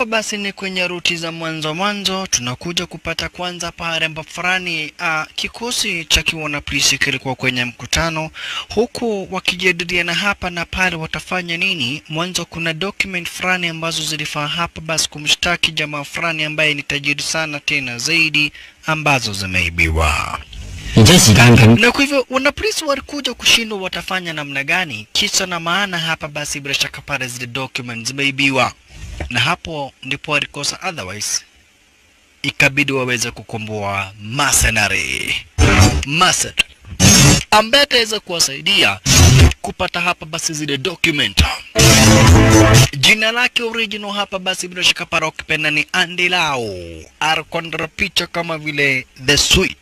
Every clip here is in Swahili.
hapa basi ni kwenye ruti za mwanzo mwanzo, tunakuja kupata kwanza pale ambapo fulani uh, kikosi cha kiwana polisi kilikuwa kwenye mkutano, huku wakijadiliana hapa na pale watafanya nini. Mwanzo kuna document fulani ambazo zilifaa hapa basi kumshtaki jamaa fulani ambaye ni tajiri sana tena zaidi, ambazo zimeibiwa. 而且時間緊， na kwa hivyo wanapolisi walikuja kushindwa watafanya namna gani. Kisa na maana hapa basi, bila shaka pale zile documents zimeibiwa, na hapo ndipo walikosa, otherwise ikabidi waweze kukomboa mercenary mercenary ambaye ataweza kuwasaidia kupata hapa basi zile document. Jina lake original hapa basi bila shaka pale ukipenda ni Andy Lau, arkondra picha kama vile the switch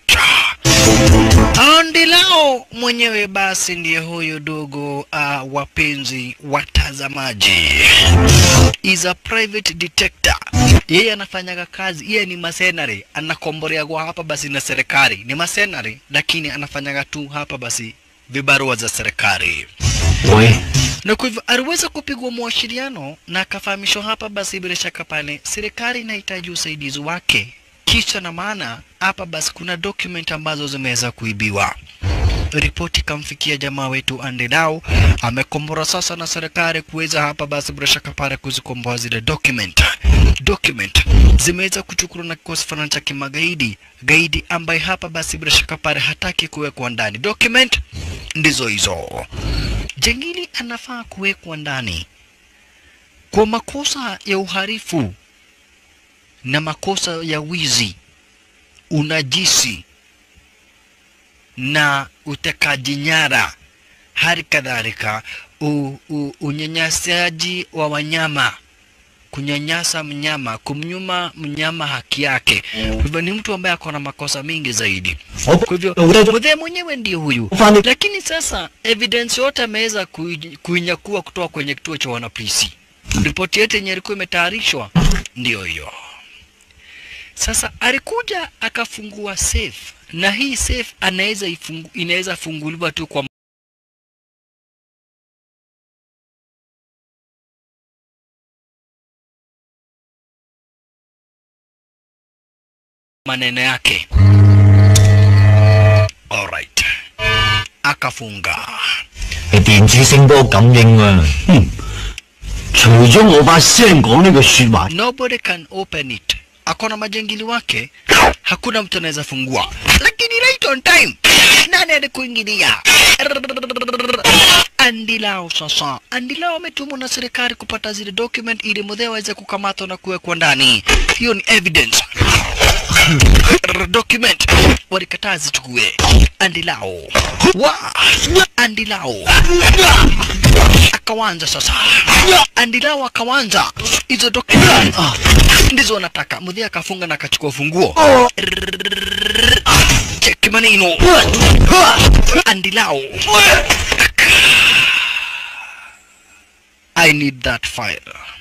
Andi lao mwenyewe basi ndiye huyu dogo uh, wapenzi watazamaji, is a private detector. Yeye anafanyaga kazi, yeye ni masenari, anakomboleagwa hapa basi na serikali. Ni masenari, lakini anafanyaga tu hapa basi vibarua za serikali 喂， na kwa hivyo aliweza kupigwa mawasiliano na akafahamishwa hapa basi, bila shaka pale serikali inahitaji usaidizi wake. Kisha na maana hapa basi kuna document ambazo zimeweza kuibiwa. Ripoti ikamfikia jamaa wetu Andelau, amekombora sasa na serikali kuweza hapa basi bila shaka pale kuzikomboa zile document. Document zimeweza kuchukuliwa na kikosi fulani cha kimagaidi gaidi, ambaye hapa basi bila shaka pale hataki kuwekwa ndani. Document ndizo hizo. Jangili anafaa kuwekwa ndani kwa makosa ya uhalifu na makosa ya wizi, unajisi na utekaji nyara, hali kadhalika u- u- unyanyasaji wa wanyama, kunyanyasa mnyama, kumnyuma mnyama haki yake. Kwa hivyo ni mtu ambaye ako na makosa mingi zaidi. Kwa hivyo mzee mwenyewe ndiye huyu, lakini sasa evidence yote ameweza kui- kuinyakua kutoka kwenye kituo cha wanapolisi. Ripoti yote yenye ilikuwa imetayarishwa ndiyo hiyo. Sasa alikuja akafungua safe, na hii safe anaweza ifungu, inaweza funguliwa tu kwa maneno yake. Alright, akafunga. 係電子聲波感應啊！哼，除咗我把聲講呢個説話， Nobody can open it. Akona majangili wake, hakuna mtu anaweza fungua, lakini right on time, nani alikuingilia? Andilao sasa, Andilao ametumwa na serikali kupata zile document ili mudhee aweze kukamatwa na kuwekwa ndani. Hiyo ni evidence document walikataa zichukue. Andilao wa Andilao akawanza sasa, Andilao akawanza hizo document ah, ndizo wanataka. Mudhia akafunga na akachukua funguo cheki maneno Andilao I need that file.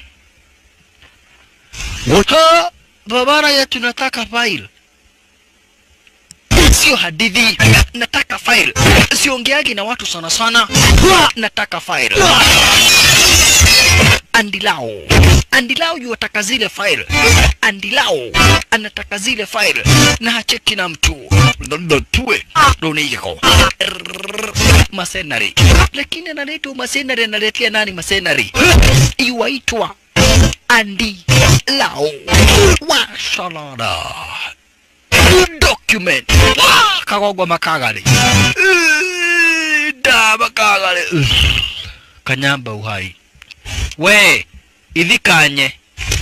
Ha, babara ya tunataka file. Sio hadithi, nataka file. Siongeagi na watu sana sana, nataka file. Andilao, Andilao yuwataka zile file. Andilao anataka zile file na hacheki na mtu tue doniko masenari, lakini analetwa masenari, analetea nani masenari? Iwaitwa Andi Lao Washalada document Wah, kagogwa makagari Eh, da makagari Eh, kanyamba uhai we ithikanye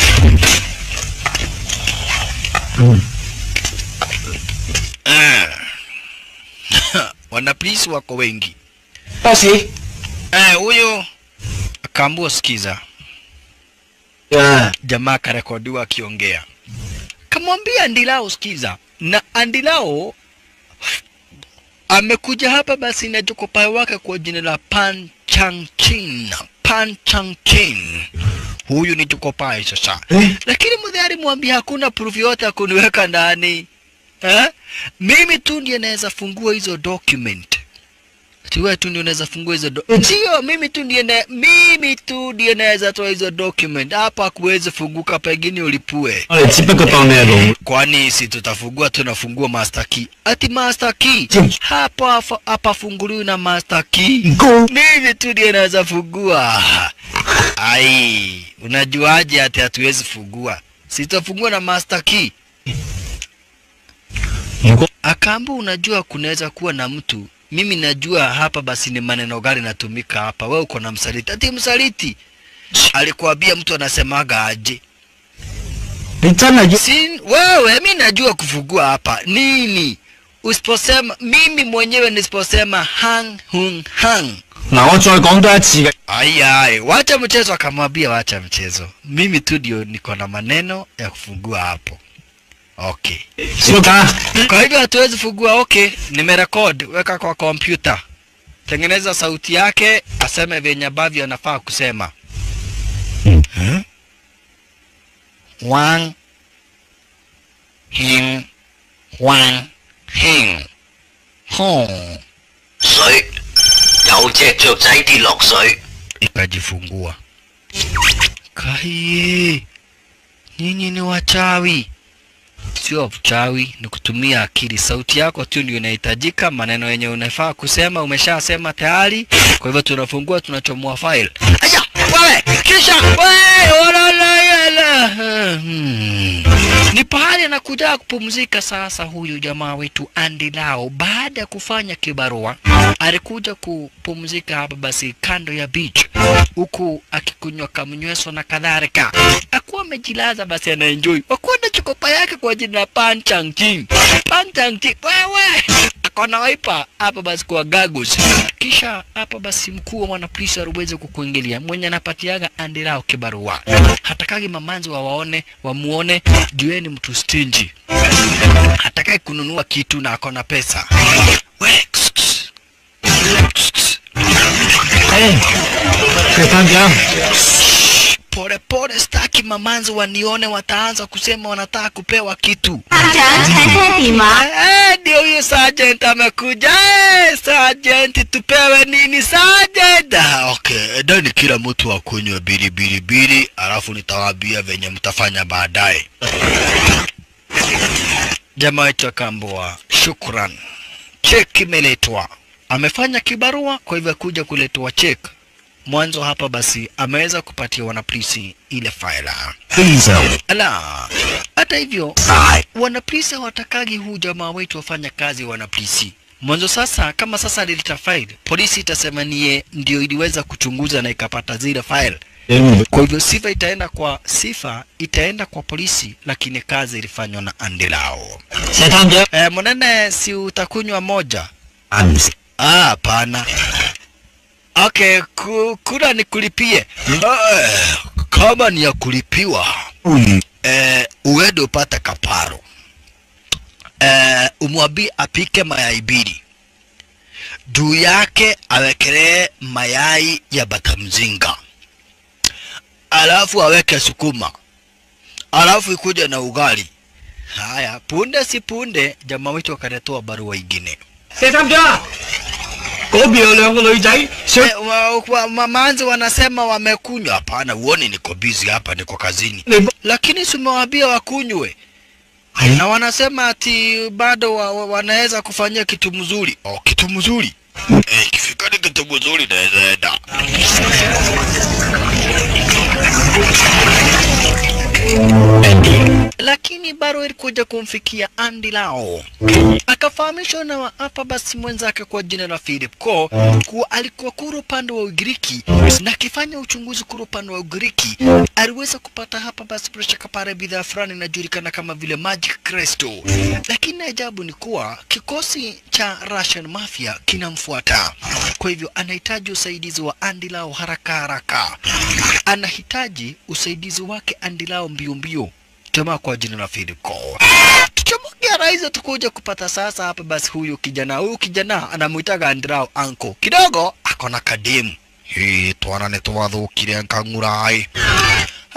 Eh. wanapolisi wako wengi 巴士 Eh, huyu akaambua sikiza 啊， jamaa akarekodiwa akiongea kamwambia Andilao sikiza, na Andilao amekuja hapa basi na jokopai wake kwa jina la Pan Chang Chin. Pan Chang Chin, huyu ni jokopai sasa Eh? lakini mzee alimwambia hakuna proof yote ya kuniweka ndani eh? Mimi tu ndiye naweza fungua hizo document. Ati wewe tu ndio unaweza fungua hizo do sio mimi tu ndiye na, mimi tu ndiye naweza toa hizo document hapa kuweze funguka pengine ulipue 我哋只不過當你係老 kwani si tutafungua tunafungua master key ati master key hapa hapa- hapa funguliwi na master key 高。 mimi tu ndiye naweza fungua ai unajuaje ati hatuwezi fungua sitafungua na master key 如果 Akambu, unajua kunaweza kuwa na mtu, mimi najua hapa basi ni maneno gani natumika hapa. Wewe uko na msaliti, ati msaliti alikuambia mtu anasemaga aje? 你真係要 Si wewe, mi najua kufungua hapa nini. Usiposema mimi mwenyewe nisiposema hang hung hang, 嗱，我再講多一次嘅， ayai, wacha mchezo. Akamwambia wacha mchezo, mimi tu ndio niko na maneno ya kufungua hapo. Okay. 小家 Kwa hivyo hatuwezi fungua. Okay, nimerekod, weka kwa kompyuta, tengeneza sauti yake, aseme vyenye ambavyo anafaa kusema. Mm. Hmm? Wang Hing Wang Hing Hong 水有隻雀仔跌落水， ikajifungua. Kai, nyinyi ni wachawi. Sio uchawi, ni kutumia akili. Sauti yako tu ndio inahitajika, maneno yenye unafaa kusema umeshasema tayari. Kwa hivyo tunafungua, tunachomoa file. Aya, wewe kisha wewe walalayala. Hmm. Ni pahali anakuja kupumzika sasa. Huyu jamaa wetu Andy Lau, baada ya kufanya kibarua, alikuja kupumzika hapa basi kando ya beach, huku akikunywa kamnyweso na kadhalika. Akuwa amejilaza basi, anaenjoy wakuwa na chukopa yake kwa jina la Pan Chang Ching. Pan Chang Ching, wewe akona waipa hapa basi kwa gagus. Kisha hapa basi mkuu wa mwanapolisi aliweza kukuingilia, mwenye anapatiaga Andy Lau kibarua, hatakagi mamanzi wawaone wamuone, jueni mtu stingy, hataki kununua kitu na akona pesa. We, kss, kss. Kss, kss. 誒，佢翻咗， Pole pole, staki mamanzi wanione, wataanza kusema wanataka kupewa kitu. 校長請聽電話。 Eh, ndio huyu sergeant amekuja. Eh, sergeant, tupewe nini sergeant? Ah, okay, ndani kila mtu akunywe bili bili bili, alafu nitawaambia venye mtafanya baadaye. Jamaa wetu akaambiwa shukran, cheki imeletwa. Amefanya kibarua, kwa hivyo kuja kuletwa check. Mwanzo hapa basi ameweza kupatia wanapolisi ile faila. 非常 Ala, hata hivyo 大。 wanapolisi hawatakagi huu jamaa wetu wafanya kazi wanapolisi mwanzo. Sasa kama sasa alileta file, polisi itasema niye ndio iliweza kuchunguza na ikapata zile file. Kwa hivyo sifa itaenda kwa sifa itaenda kwa polisi, lakini kazi ilifanywa na Andilao. 石探長， E, Mwanene, si utakunywa moja? 啊唔食， Ah, hapana. Okay, ku, kula nikulipie. Eh, kama ni ya kulipiwa 不如 eh, uende upate kaparo eh, umwambie apike mayai mbili juu yake awekelee mayai ya batamzinga, alafu aweke sukuma, alafu ikuja na ugali. Haya, punde si punde, jamaa wetu akaletewa barua ingine. 石探長，嗰邊有兩個女仔想 Eh, wa, wa, mamanzi wanasema wamekunywa. Hapana, uone niko busy hapa, niko kazini. 你 Lakini si umewaambia wakunywe? 係 na wanasema ati bado wa, wa, wanaweza kufanyia kitu mzuri. Oh, kitu mzuri eh, ikifika ni kitu mzuri naweza enda. Andy， Lakini bado ilikuja kumfikia Andy Lau, akafahamishwa na hapa basi mwenzake kwa jina la Philip Ko kuwa alikuwa kura upande wa Ugiriki na akifanya uchunguzi kura upande wa Ugiriki aliweza kupata hapa basi bila shaka pale bidhaa fulani inajulikana kama vile Magic Crystal, lakini ajabu ni kuwa kikosi cha Russian Mafia kinamfuata, kwa hivyo anahitaji usaidizi wa Andy Lau haraka haraka, anahitaji usaidizi wake Andy Lau mbio mbio jamaa kwa jina la Philip Cole. Tuchomokea rais tukuja kupata sasa hapa basi huyu kijana huyu kijana anamuitaga Andrau anko kidogo akona kademu hii twana nitwathukire nkang'urai Ah,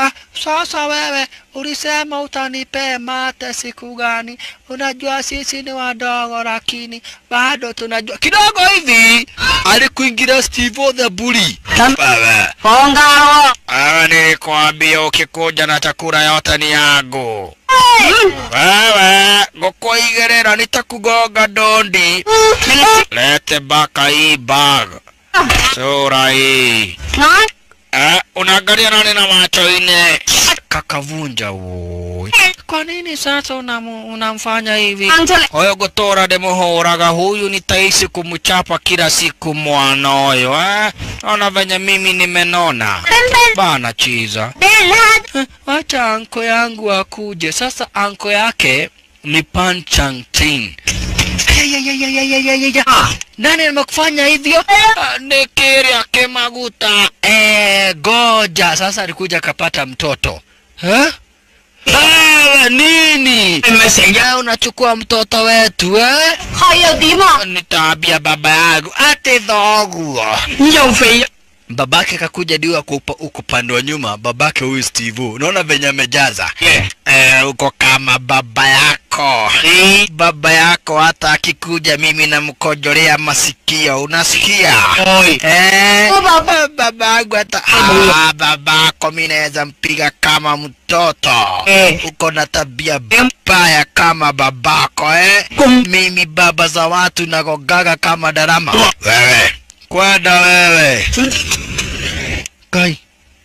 sasa wewe ulisema utanipea mate siku gani? Unajua sisi ni wadogo, lakini bado tunajua kidogo hivi. Alikuingilia Steve the bully. Wewe Bongaro. wewe, nilikwambia ukikuja na chakula yote ni yangu. Wewe ngukuigĩrĩra nitakugonga ndondi. Lete baka hii bag. Sura hii. Ngon. Eh, unaangalia nani na macho ine? Kakavunja woi. Kwa nini sasa unamu- unamfanya hivi? Angela. Oyo gutora ndimuhuraga huyu nitaishi kumchapa kila siku mwana oyo eh? Ona venye mimi nimenona bana chiza. Eh, Wacha anko yangu akuje sasa. Anko yake ni Pan Chang Tin. Ayayayayayayayaya. Nani amekufanya hivyo? Ah, Ni Kiria Kimaguta. Eh, goja sasa alikuja akapata mtoto eh? Wewe nini? Umesema unachukua mtoto wetu eh? 係又點啊？ Nitaambia baba yangu ati dhoguo. 又肥 babake kakuja diwa kupa- uko upande wa nyuma babake huyu steve unaona venye amejaza eh, uko kama baba yako baba yako hata akikuja mimi namkojolea masikio unasikia eh, Oh, baba. eh, baba yangu hata ah, babako mi naweza mpiga kama mtoto Eh. uko na tabia mbaya kama babako eh? mimi baba za watu nagogaga kama darama wewe kwenda wewe kai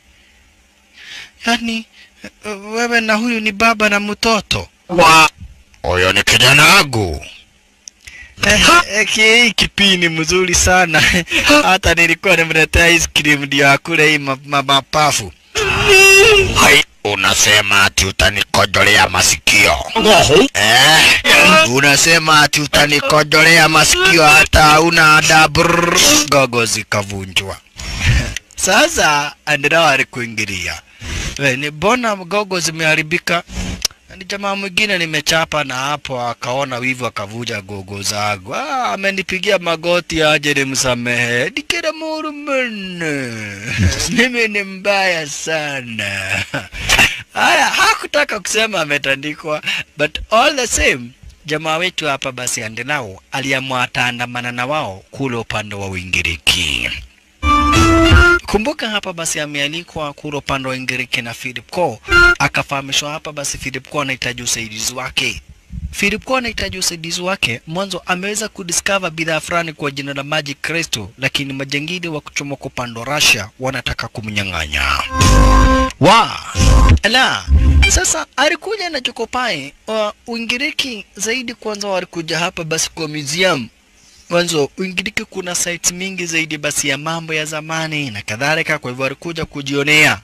yani eh, wewe na huyu ni baba na mtoto Wa. huyo ni kijana wangu Eh, eh, ki- hii kipini mzuri sana hata nilikuwa nimletea ice cream ndio akule hii ma- ma- mapafu hai unasema ati utanikojolea masikio eh? unasema ati utanikojolea masikio hata hauna adabu gogo zikavunjwa sasa andirawa alikuingilia We, ni mbona gogo zimeharibika ni jamaa mwingine nimechapa na hapo akaona wivu akavuja gogo zangu. Ah, amenipigia magoti aje nimsamehe. Dikira murumene. Mimi ni mbaya sana. Haya, hakutaka kusema ametandikwa, but all the same jamaa wetu hapa basi Andenao aliamua ataandamana na wao kule upande wa Uingiriki. Kumbuka hapa basi amealikwa kule upande wa Ingiriki na Philip Ko, akafahamishwa hapa basi Philip Ko anahitaji usaidizi wake. Philip Ko anahitaji usaidizi wake. Mwanzo ameweza kudiscover bidhaa fulani kwa jina la Magic Crystal, lakini majangili wa kuchomoka upande wa Russia wanataka kumnyang'anya. Wa la sasa alikuja na chokopai wa Uingiriki zaidi. Kwanza walikuja hapa basi kwa museum mwanzo Uingiriki kuna sites mingi zaidi basi ya mambo ya zamani na kadhalika, kwa hivyo walikuja kujionea.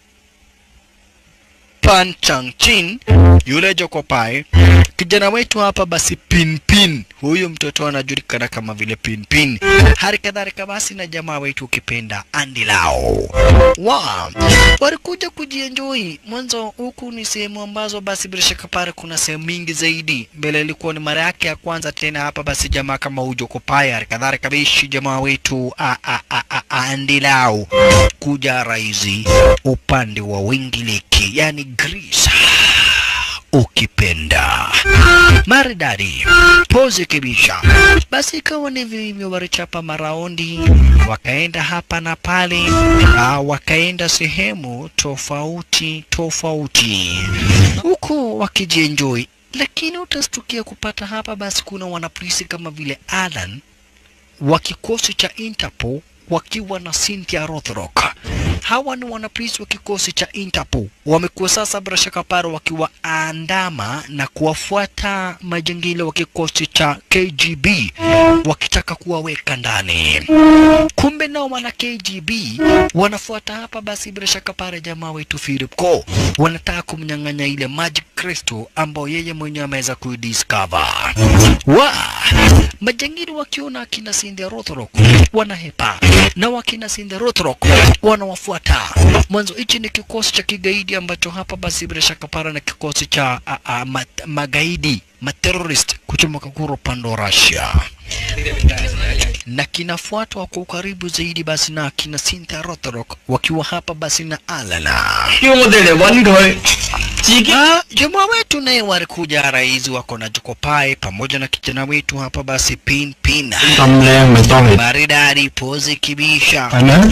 Pan Chang Chin yule Jokopai, kijana wetu hapa basi Pinpin, huyu mtoto anajulikana kama vile Pinpin. Hali kadhalika basi na jamaa wetu ukipenda Andy Lau wa walikuja kujienjoy. Mwanzo huku ni sehemu ambazo basi bila shaka pale kuna sehemu mingi zaidi. Mbele ilikuwa ni mara yake ya kwanza tena hapa basi jamaa kama huyu Jokopai, hali kadhalika bishi jamaa wetu a, a, a, a, a, Andy Lau kuja raizi upande wa Wingiliki, yani Greece ukipenda maridadi pozi kibisha. Basi ikawa ni vivyo, walichapa maraundi, wakaenda hapa na pale, ah, wakaenda sehemu tofauti tofauti, huku wakijienjoy, lakini utastukia kupata hapa basi kuna wanapolisi kama vile Alan wa kikosi cha Interpol wakiwa na Cynthia Rothrock. Hawa ni wanapolisi wa kikosi cha Interpol, wamekuwa sasa bila shaka pale wakiwaandama na kuwafuata majangili wa kikosi cha KGB wakitaka kuwaweka ndani. Kumbe nao wana KGB wanafuata hapa basi bila shaka pale jamaa wetu Philip Ko wanataka kumnyang'anya ile Magic Crystal ambayo yeye mwenyewe ameweza kuidiscover. Wa majangili wakiona akina Cynthia Rothrock wanahepa na wakina Cynthia Rothrock wanawafuata. Mwanzo hichi ni kikosi cha kigaidi ambacho hapa basi bila shaka para na kikosi cha a, a, mat, magaidi materrorist kuchomoka kuro upande wa Russia. na kinafuatwa kwa ukaribu zaidi basi na kina Cynthia Rothrock wakiwa hapa basi na Alana. 叫我哋嚟揾佢，自己 Ah, jamaa wetu naye walikuja rais wako na Jokopai pamoja na kijana wetu hapa basi Pin Pin 咁靚咪當你 maridadi pozi kibisha. 係咪？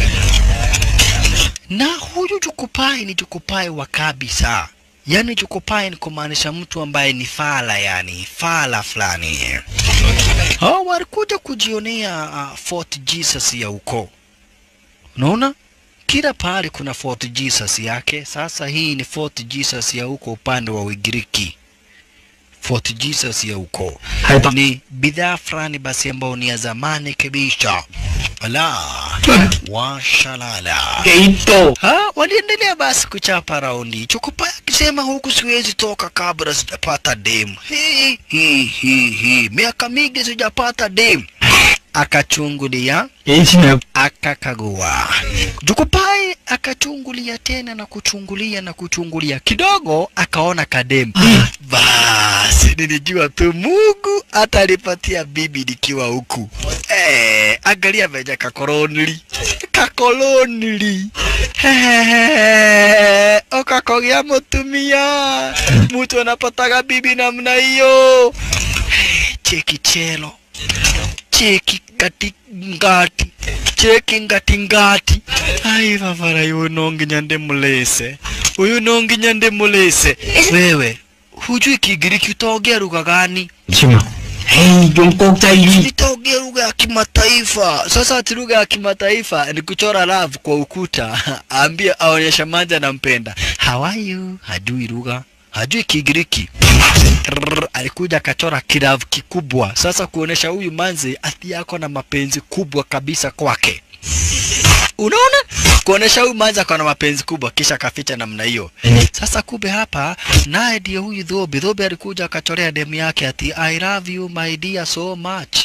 Na huyu Jokopai ni Jokopai wa kabisa, yaani Jokopai ni kumaanisha mtu ambaye ni fala, yani fala fulani. Hao walikuja kujionea uh, Fort Jesus ya huko, unaona kila pahali kuna Fort Jesus yake. Sasa hii ni Fort Jesus ya huko upande wa Ugiriki. Fort Jesus ya huko 係得 ni bidhaa fulani basi ambayo ni ya zamani kabisa. Ala, washalala. 幾多？ Ha, waliendelea basi kuchapa raundi. Chokopa akisema huku siwezi toka kabla sijapata dem. Hi hi hi hi, miaka mingi sijapata dem. Akachungulia, 幾錢啊？ akakagua. Jukupai akachungulia tena na kuchungulia na kuchungulia, kidogo akaona kadem. Basi nilijua tu Mungu atalipatia bibi nikiwa huku. Eh, angalia venye kakolonili kakolonili Hehehe, ukakogea mutumia, mtu anapataga bibi namna hiyo. Cheki chelo cheki ngati ngati cheki ngati ngati ai vavara uyu nonginya ndimulise uyu nonginya ndimulise wewe hujui kigiriki utaongea lugha gani 簽啊！唉，用國際語 nitaongea lugha ya kimataifa sasa ati lugha ya kimataifa ni kuchora love kwa ukuta ambie aonyesha manja anampenda how are you hajui lugha hajui kigiriki Rrrr, alikuja akachora kiravu kikubwa sasa kuonesha huyu manzi ati yako na mapenzi kubwa kabisa kwake unaona kuonesha huyu manzi ako na mapenzi kubwa kisha akaficha namna hiyo sasa kumbe hapa naye ndiye huyu dhobi dhobi alikuja akachorea demu yake ati i love you my dear so much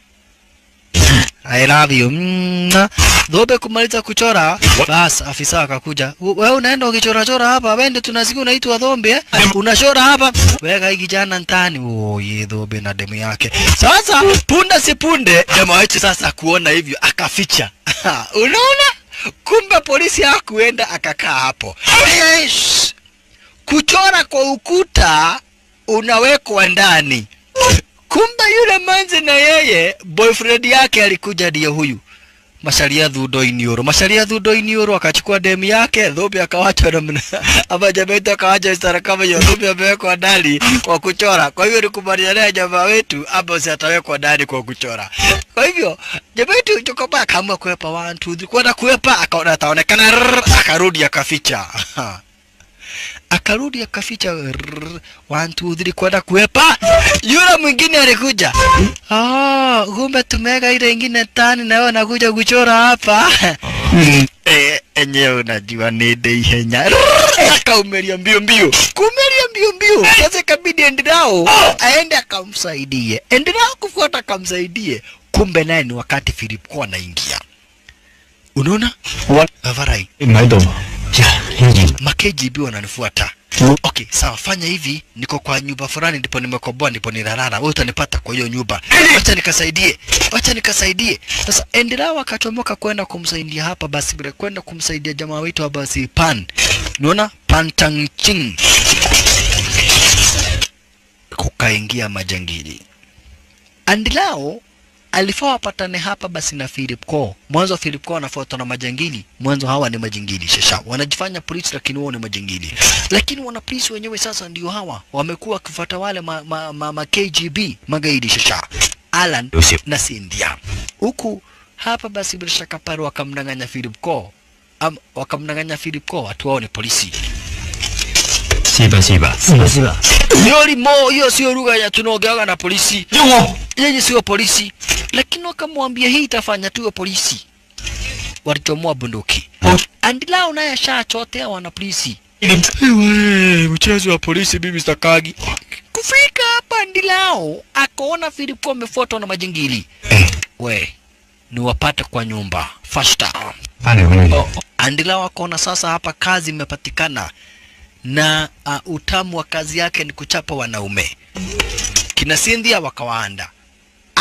I love you. Mwah. Dhobe kumaliza kuchora, bas afisa akakuja. "U- Wewe unaenda ukichora chora hapa, wende tunasikia unaitwa Dhombe eh? Unachora hapa, weka hii kijana ndani. Oh, ye Dhobe na demu yake. Sasa punda si punde, jamaa wetu sasa kuona hivyo akaficha. Unaona? Kumbe polisi hakuenda akakaa hapo. Yes. Kuchora kwa ukuta unawekwa ndani. Kumbe yule manzi na yeye boyfriend yake alikuja ndiye huyu Masharia Thundo Inioro. Masharia Thundo Inioro akachukua demu yake, Dhubi akawacha namna ama jamaa wetu akawacha istara kama hiyo. Dhubi amewekwa ndani kwa kuchora. Kwa hivyo nikubaliana na jamaa wetu hapo, si atawekwa ndani kwa kuchora. Kwa hivyo jamaa wetu Chokoba akaamua kuepa 1 2 3 kwenda kuepa, akaona ataonekana, rrrr, akarudi akaficha akarudi akaficha rrrr, one two three kwenda kuepa. Yule mwingine alikuja, ah, kumbe tumeweka ile ingine tani na wewe nakuja kuchora hapa eh, enyewe unajua nende ihenya Rrrr, akaumeria mbio mbio, kumeria mbio mbio. Sasa ikabidi Endirao aende akamsaidie, Endirao kufuata akamsaidie, kumbe naye ni wakati Philip kwa anaingia. Unaona 我 Avarai, 唔喺度。呀，呢件 ma KGB wananifuata. Okay, sawa, fanya hivi, niko kwa nyumba fulani, ndipo nimekoboa, ndipo nilalala. Wewe utanipata kwa hiyo nyumba. Wacha nikasaidie, wacha nikasaidie. Sasa endelea wakachomoka kwenda kumsaidia hapa, basi bila kwenda kumsaidia jamaa wetu hapa, basi Pan, unaona Pan Tangching, kukaingia majangili. Andilao alifaa wapatane hapa basi na Philip Ko. Mwanzo Philip Ko anafuatwa na majangili. Mwanzo hawa ni majangili shasha, wanajifanya polisi lakini wao ni majangili. Lakini wana polisi wenyewe sasa ndio hawa wamekuwa wakifuata wale ma, ma, ma, ma KGB magaidi shasha, Alan na Cynthia. Huku hapa basi bila shaka pale wakamdanganya Philip Ko Am, wakamdanganya Philip Ko watu wao ni polisi. 是吧是吧是吧是吧， Hiyo limo, hiyo sio lugha ya tunaongeaga na polisi. 要我 yeye sio polisi, lakini wakamwambia hii itafanya tuwe polisi. Walichomoa bunduki. Andilao naye ashachotea wana polisi. Ewe, mchezo wa polisi mimi stakagi. Kufika hapa Andilao akaona Filipo amefuatwa na majingili. We, ni wapate kwa nyumba fasta. 翻嚟揾你。 Andilao akaona sasa hapa kazi imepatikana na uh, utamu wa kazi yake ni kuchapa wanaume. Kina Cynthia wakawaanda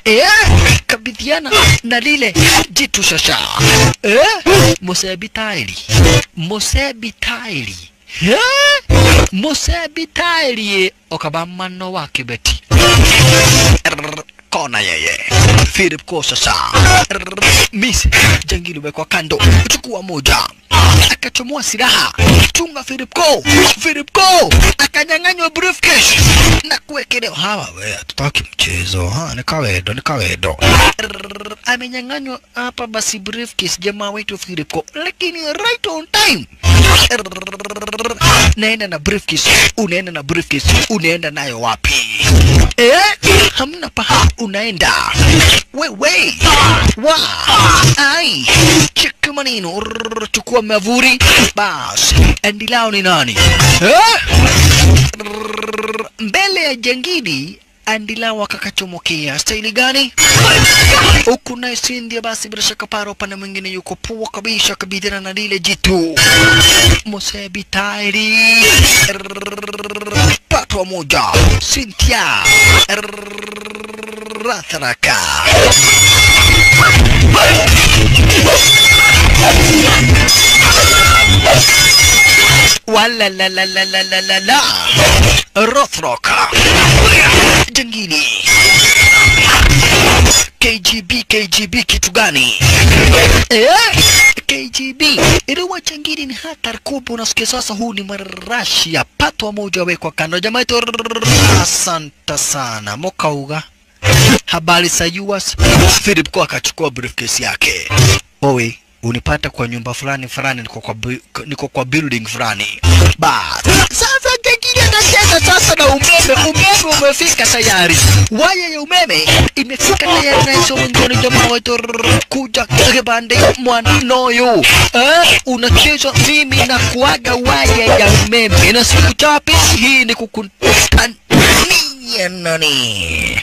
eh, kabidhiana na lile jitu shasha eh, musebitairi musebitairi eh, musebitairi okabamano wa kibeti Rrrr, kona yeye Philip ko sasa Rrrr, Miss jangili wekwa kando chukua moja akachomoa silaha chunga Philip ko Philip ko akanyang'anywa briefcase na kuwekelewa hawa we hatutaki mchezo ha ni kawedo ni kawedo Rrrr, amenyang'anywa hapa basi briefcase jamaa wetu Philip ko lakini right on time Rrrr, naenda na briefcase unaenda na briefcase unaenda nayo wapi eh hamna paha unaenda wewe wa ai cheki maneno Rrrr, chukua mavuri bas endilao ni nani eh? Rrrr, mbele ya jangidi andilao akakachomokea staili gani huku naye Cynthia basi bila shaka paro upande mwingine yuko pua kabisa kabidhana na lile jitu Mosebi tairi patwa moja Cynthia Ratharaka wala la la la la la la la Rothrock jangili KGB KGB kitu gani eh? KGB iliwa jangili ni hatari kubwa unasikia sasa huu ni marashi ya patwa moja wekwa kando jamaa yetu asante sana mokauga habari za US Philip kwa akachukua briefcase yake owe unipata kwa nyumba fulani fulani niko kwa, bu- niko kwa building fulani bas sasa jengine anacheza sasa na umeme umeme umefika tayari waya ya umeme imefika tayari na hizo mwingine jamaa wetu rrrr, kuja kibande mwanoyo eh, unacheza mimi na kuaga waya ya umeme na siku chapi hii ni kukutania nani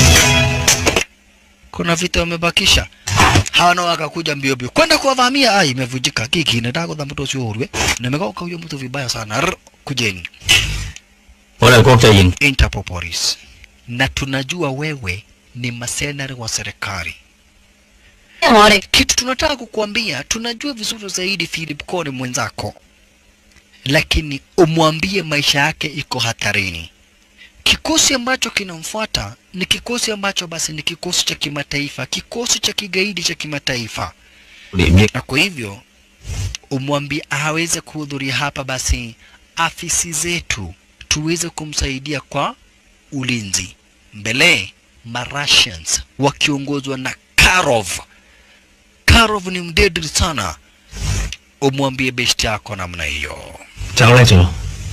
kuna vita wamebakisha hawana wakakuja mbio mbio kwenda kuwavamia ai imevunjika kiki nataka kudha mtu sio urwe nimekauka huyo mtu vibaya sana Rr, kujeni 我哋國際刑 Interpol Police na tunajua wewe ni masenari wa serikali 我哋 Kitu tunataka kukuambia, tunajua vizuri zaidi Philip Kone mwenzako, lakini umwambie maisha yake iko hatarini. Kikosi ambacho kinamfuata ni kikosi ambacho basi ni kikosi cha kimataifa, kikosi cha kigaidi cha kimataifa, 廉益 na kwa hivyo umwambie aweze kuhudhuria hapa basi afisi zetu tuweze kumsaidia kwa ulinzi mbele Marussians wakiongozwa na Karov. Karov ni mdedri sana, umwambie besti yako namna hiyo. 走叻咗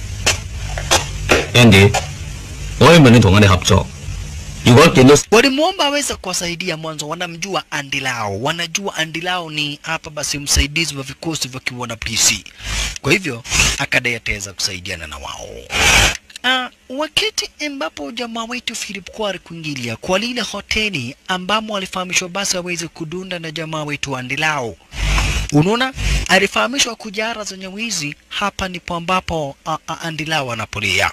，Andy，我希望你同我哋合作。如果見到 Walimwomba aweze kuwasaidia mwanzo, wanamjua Andilao, wanajua Andilao ni hapa basi msaidizi wa vikosi vya kiwana PC. Kwa hivyo akadai ataweza kusaidiana na wao. Uh, wakati ambapo jamaa wetu Philip Kwari kuingilia kwa lile hoteli ambamo alifahamishwa basi aweze kudunda na jamaa wetu Andilao. Unaona, alifahamishwa kujara zenye wizi, hapa ndipo ambapo uh, uh, Andilao anapolia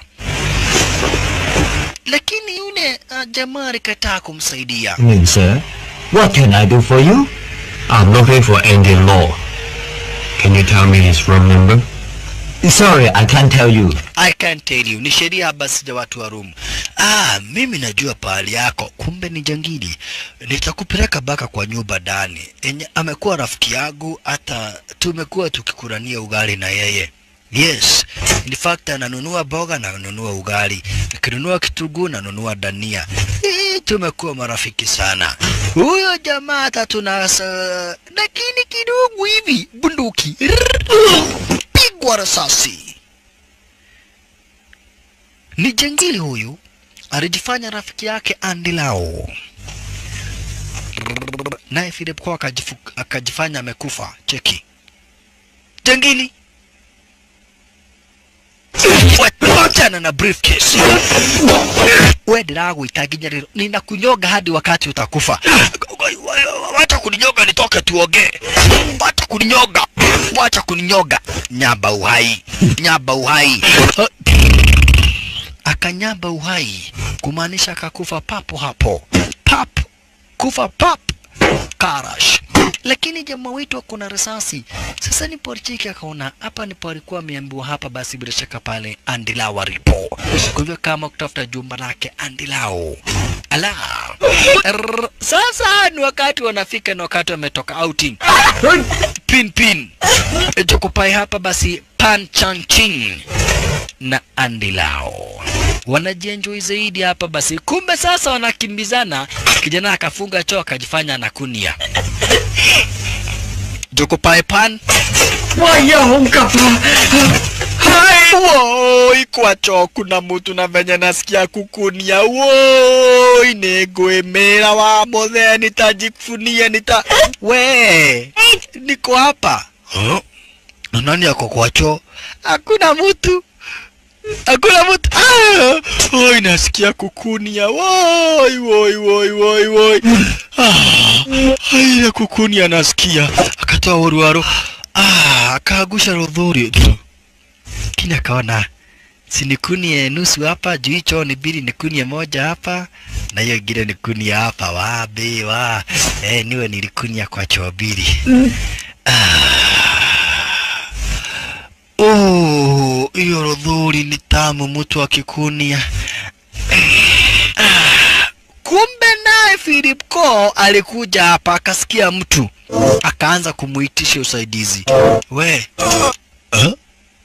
lakini yule uh, jamaa alikataa kumsaidia. Min sir, what can I do for you? I'm looking for Andy Law. Can you tell me his room number? Sorry, I can't tell you. I can't tell you, ni sheria basi ya watu wa Rum. Ah, mimi najua pahali yako, kumbe ni jangili. Nitakupeleka baka kwa nyumba ndani. Enye amekuwa rafiki yangu, hata tumekuwa tukikurania ugali na yeye. Yes, in fact ananunua boga na ananunua ugali, nikinunua kitunguu nanunua dania. Hii tumekuwa marafiki sana. Huyo jamaa hata tunasa, lakini kidogo hivi bunduki pigwa risasi. Ni jangili huyu alijifanya rafiki yake Andy Lau, naye Philip Kwao akajifu- akajifanya amekufa. Cheki jangili wachana na briefcase. We ndiragwĩta nginya rĩrĩ ninakunyoga hadi wakati utakufa. Wacha kuninyoga nitoke tuongee. Wacha kuninyoga, wacha kuninyoga. Nyamba uhai, nyamba uhai. Akanyamba uhai kumaanisha akakufa papo hapo, pap kufa pap karash. Lakini jamaa wetu ako na risasi. Sasa ni Porchiki akaona hapa ndipo alikuwa ameambiwa hapa, basi bila shaka pale Andilao alipo. Kwa hivyo kama kutafuta jumba lake Andilao. Ala. Rrr. Sasa ni wakati wanafika, ni wakati wametoka outing. Pin pin. Jokopai hapa basi Pan Chan Ching na Andilao wanajienjoy zaidi hapa basi. Kumbe sasa wanakimbizana, kijana akafunga choo akajifanya anakunia. Jokopai Pan 喂呀，好急啊！ Woi, kwa choo kuna mutu na venye nasikia kukunia. Woi, nĩngwĩmĩra wa mũthee, nitajifunia nita we, niko hapa huh? na nani ako kwa choo? Hakuna mutu hakuna mtu ah! Oi, nasikia kukunia woi woi woi woi woi ah, ile kukunia nasikia, akatoa uruaru ah, akaagusha rodhuri kini akaona sinikunie nusu hapa juu hicho ni bili nikunie moja hapa na hiyo ingine nikunie hapa wabe wa eh, niwe nilikunia kwa choo mbili Oh, hiyo rodhuri ni tamu mtu akikunia. Ah, Kumbe naye Philip Ko alikuja hapa akasikia mtu akaanza kumuitisha usaidizi. We huh?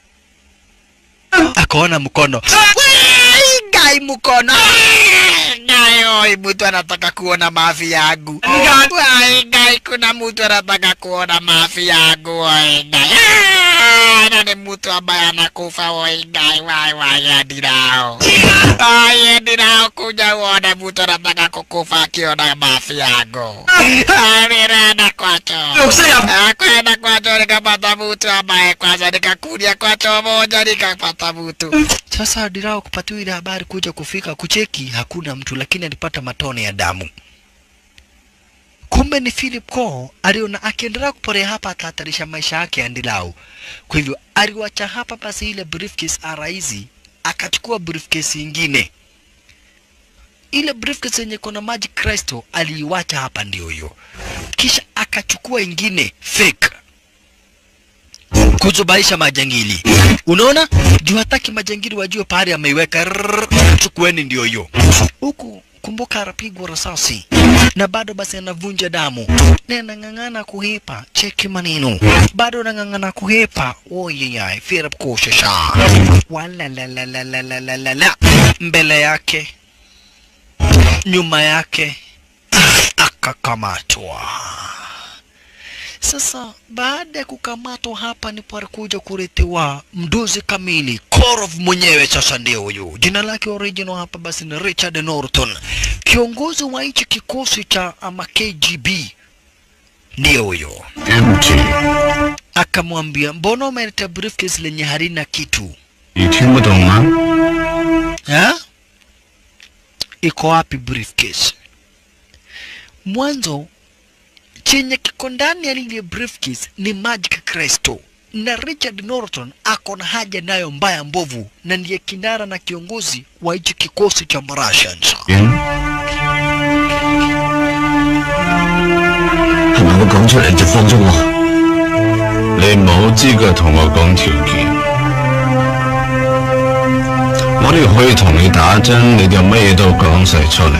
akaona mkono Wei, gai mkono gai oi mtu anataka kuona mafi yangu Wai, gai kuna mtu anataka kuona mafi yangu oi gai Ah, na ni mtu ambaye anakufa oi gai wai wai adirao ai adirao kuja uone mtu anataka kukufa akiona mafi yangu nirenda kwacho kwenda kwacho nikapata mtu ambaye kwanza nikakulia kwacho moja nikapata mtu sasa adirao kupatiwa ile habari kuja kufika kucheki hakuna mtu lakini alipata matone ya damu kumbe ni Philip Ko aliona akiendelea kuporea hapa atahatarisha maisha yake Andilau. Kwa hivyo aliwacha hapa basi ile briefcase araizi, akachukua briefcase ingine. Ile briefcase yenye kuna maji Kristo aliiwacha hapa, ndio hiyo. Kisha akachukua ingine fake kuzubaisha majangili. Unaona, juu hataki majangili wajue pahali ameiweka. Rrrr, Chukueni ndio hiyo huku. Kumbuka anapigwa risasi na bado basi anavunja damu na anang'ang'ana kuhepa. Cheki maneno, bado anang'ang'ana kuhepa. Oyeyai, Philip kushasha wala la la la la la la la la mbele yake, nyuma yake akakamatwa. Sasa baada ya kukamatwa hapa ndipo alikuja kuletewa mduzi kamili Korov mwenyewe. Sasa ndio huyu, jina lake original hapa basi ni Richard Norton, kiongozi wa hichi kikosi cha ama KGB, ndio huyo. Empty. Akamwambia, mbona umeleta briefcase lenye halina kitu 你听不懂吗？ ha? Iko wapi briefcase? Mwanzo chenye kiko ndani ya lile briefcase ni Magic Crystal na Richard Norton ako na haja nayo mbaya mbovu, na ndiye kinara na kiongozi wa hichi kikosi cha Russians. 人係咪我講出嚟就放咗我？ 你冇資格同我講條件。我哋可以同你打針，你就乜嘢都講晒出嚟。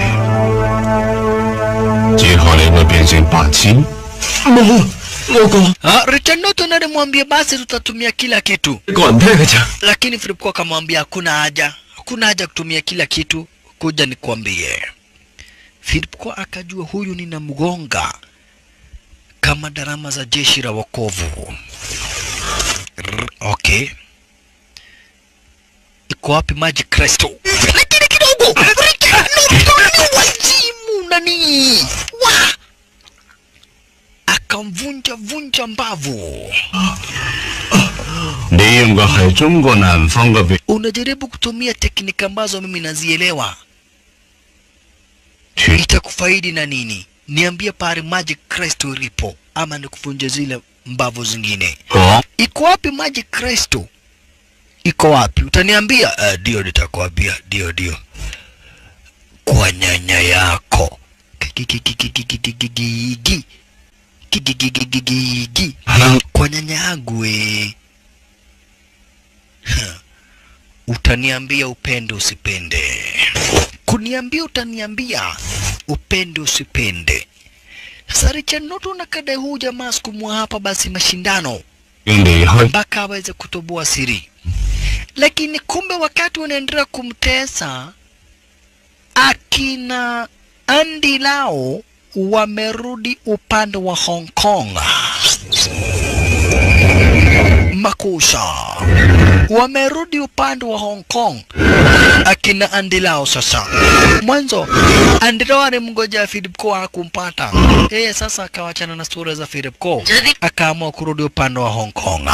之後你會變成白痴。 冇，我講 Ah, Richard Norton alimwambia basi tutatumia kila kitu, 一個人聽嘅咋。 lakini Philip Kwak akamwambia hakuna haja, hakuna haja kutumia kila kitu, kuja nikwambie. Philip Kwak akajua huyu ninamgonga kama darama za jeshi la wokovu. Rr, Okay, iko wapi Magic Crystal? Lakini kidogo Richard Norton ni wazimu nani wa akamvunja vunja mbavu. 你用嘅係中國南方嘅別 unajaribu kutumia teknika ambazo mimi nazielewa, 處 itakufaidi na nini? Niambie pale Magic Crystal ilipo, ama nikuvunje zile mbavu zingine. 講 Iko wapi Magic Crystal? Iko wapi? Utaniambia? Uh, ndio nitakwambia, ndio ndio, kwa nyanya yako Kikikikikikikikiki. Kikikikikikiki. kwa nyanya yangu we. Utaniambia upende usipende, kuniambia utaniambia upende usipende. Sasa Richard Norton akadai huu jamaa sikumwa hapa basi mashindano 要離開 mpaka aweze kutoboa siri, lakini kumbe wakati wanaendelea kumtesa akina Andy Lau wamerudi upande wa Hong Kong. Makusha wamerudi upande wa Hong Kong akina Andy Lau. Sasa mwanzo Andy Lau alimngojea Philip Ko hakumpata yeye, sasa akawachana na sura za Philip Ko akaamua kurudi upande wa Hong Kong.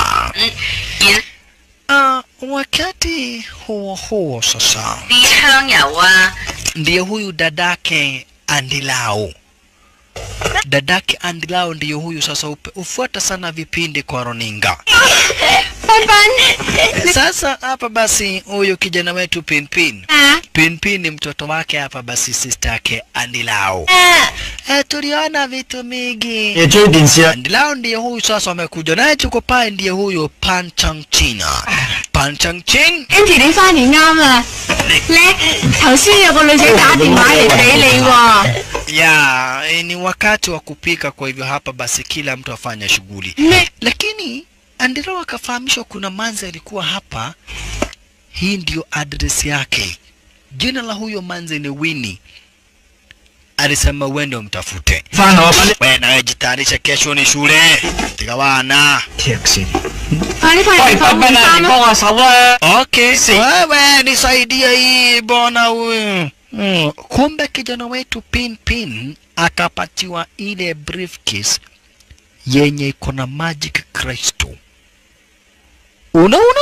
Ah, wakati huo huo sasa 啲香油啊， ndiye huyu dadake Andilao. Dadake Andilao ndiyo huyu sasa, upe- hufuata sana vipindi kwa runinga. 彬彬， Sasa hapa basi, huyu kijana wetu Pinpin 啊 Pinpin ni mtoto wake hapa basi, sister yake Andilao. 啊， Eh, tuliona vitu mingi. 你追電視啊？ Andilao ndiye huyu sasa, amekuja naye tuko pale, ndiye huyu Pan Chang China. Pan Chang Chin Andy 你翻嚟啱啦，你頭先有個女仔打電話嚟俾你喎， ya eh, ni wakati wa kupika, kwa hivyo hapa basi kila mtu afanya shughuli. 你 Lakini Andero akafahamishwa kuna manzi alikuwa hapa, hii ndio address yake. Jina la huyo manzi ni Winnie. Alisema uende umtafute. 翻我班啲 Wewe nawe jitayarisha, kesho ni shule. Tika bana. 踢線。 快啲快啲放換衫啦！ 我手啊！ Okay, wewe nisaidie hii bwana huyu. Mm. Kumbe kijana wetu Pin Pin akapatiwa ile briefcase yenye iko na magic crystal. Unaona?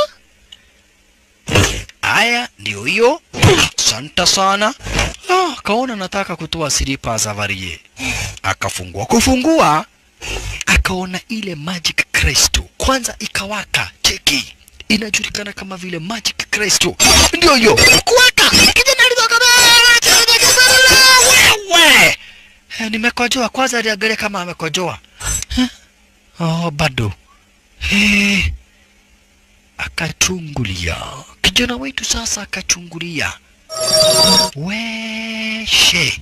Haya, ndio hiyo. Asante sana. Ah, kaona nataka kutoa silipa za varie. Akafungua kufungua, akaona ile magic crystal. Kwanza ikawaka, cheki, inajulikana kama vile magic crystal. Ndio hiyo kuwaka, kijana alitoka wewe Eh, nimekojoa kwanza aliangalia kama amekojoa Eh, oh bado Eh, akachungulia kijana wetu sasa akachungulia weshe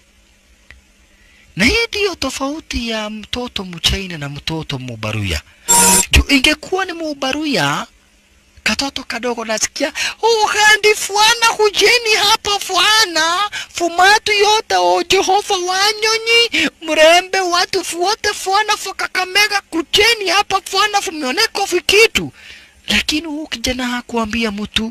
na hii ndiyo tofauti ya mtoto mchaina na mtoto mubaruya juu ingekuwa ni mubaruya katoto kadogo nasikia uhandi fwana hujeni hapa fwana fumatu yote o jehova wanyonyi mrembe watu fuote fwana fukakamega kujeni hapa fwana fumeoneko vikitu lakini huu kijana hakuambia mtu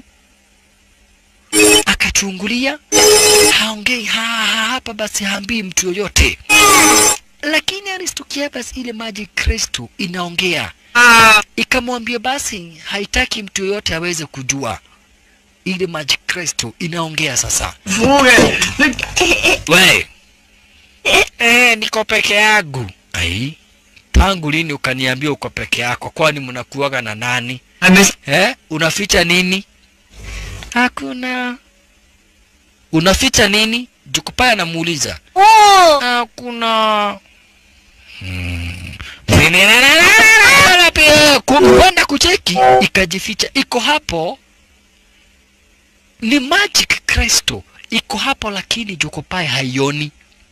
akachungulia haongei ha, ha, hapa basi haambii mtu yoyote lakini alistukia basi ile maji kristo inaongea ikamwambia basi haitaki mtu yoyote aweze kujua ile maji kristo inaongea sasa 苦嘅，你 we eh, niko peke yangu ai tangu lini ukaniambia uko peke yako kwani mnakuaga na nani 係咪 eh? unaficha nini hakuna unaficha nini jukupaya namuuliza 哦， hakuna kwenda kucheki ikajificha iko hapo ni magic kristo iko hapo lakini jokopae haioni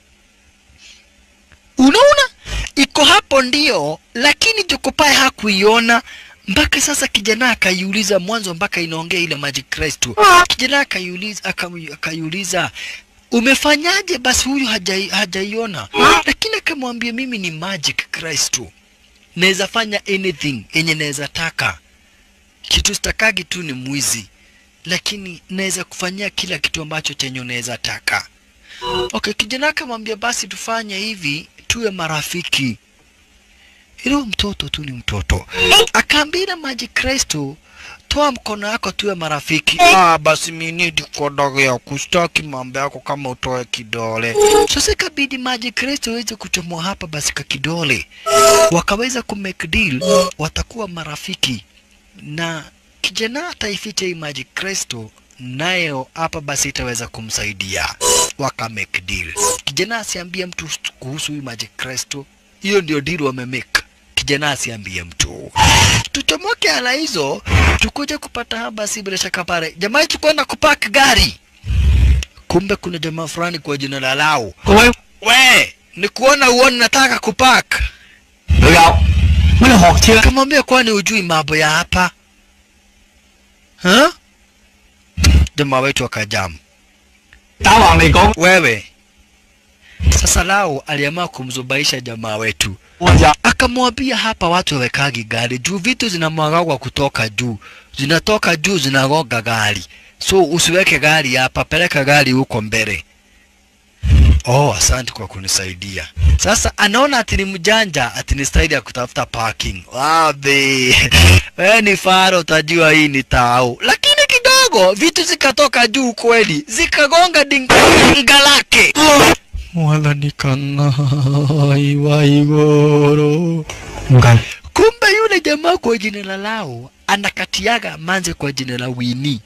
unaona iko hapo ndio lakini jokopae hakuiona mpaka sasa kijana akaiuliza mwanzo mpaka inaongea ile magic kristo kijana akaiuliza akamu- akaiuliza umefanyaje basi huyu hajai- hajaiona lakini akamwambia mimi ni magic kristo naweza fanya anything yenye naweza taka kitu sitakagi tu ni mwizi lakini naweza kufanyia kila kitu ambacho chenye unaweza taka okay kijana akamwambia basi tufanye hivi tuwe marafiki ilo mtoto tu ni mtoto akaambia maji kristo toa mkono yako tuwe marafiki ah, basi minidi kodogo ya kustaki mambo yako kama utoe kidole sasa ikabidi maji kristo iweze kuchomoa hapa basi ka kidole wakaweza kumake deal watakuwa marafiki na kijana ataificha hii maji kristo nayo hapa basi itaweza kumsaidia waka make deal kijana asiambie mtu kuhusu hii maji kristo hiyo ndio deal wamemake kijana asiambie mtu tuchomoke ala hizo tukuje kupata hapa basi bila shaka pale jamaa yetu kwenda kupark gari kumbe kuna jamaa fulani kwa jina la Lau 各位 we ni kuona uone nataka kupark 老友，乜你學車啦？ kamwambia kwani ujui mambo ya hapa ha? jamaa wetu akajamu 打橫嚟講， wewe sasa Lau aliamua kumzubaisha jamaa wetu 我就 akamwambia hapa watu wawekagi gari juu vitu zinamwagagwa kutoka juu zinatoka juu zinagoga gari so usiweke gari hapa peleka gari huko mbele oh asante kwa kunisaidia sasa anaona ati ni mjanja ati ni staili ya kutafuta parking wabe wewe ni faro utajua hii ni tao lakini kidogo vitu zikatoka juu kweli zikagonga dinga lake wala nikanai waigoro 唔緊， kumbe yule jamaa kwa jina la lao anakatiaga manze kwa jina la wini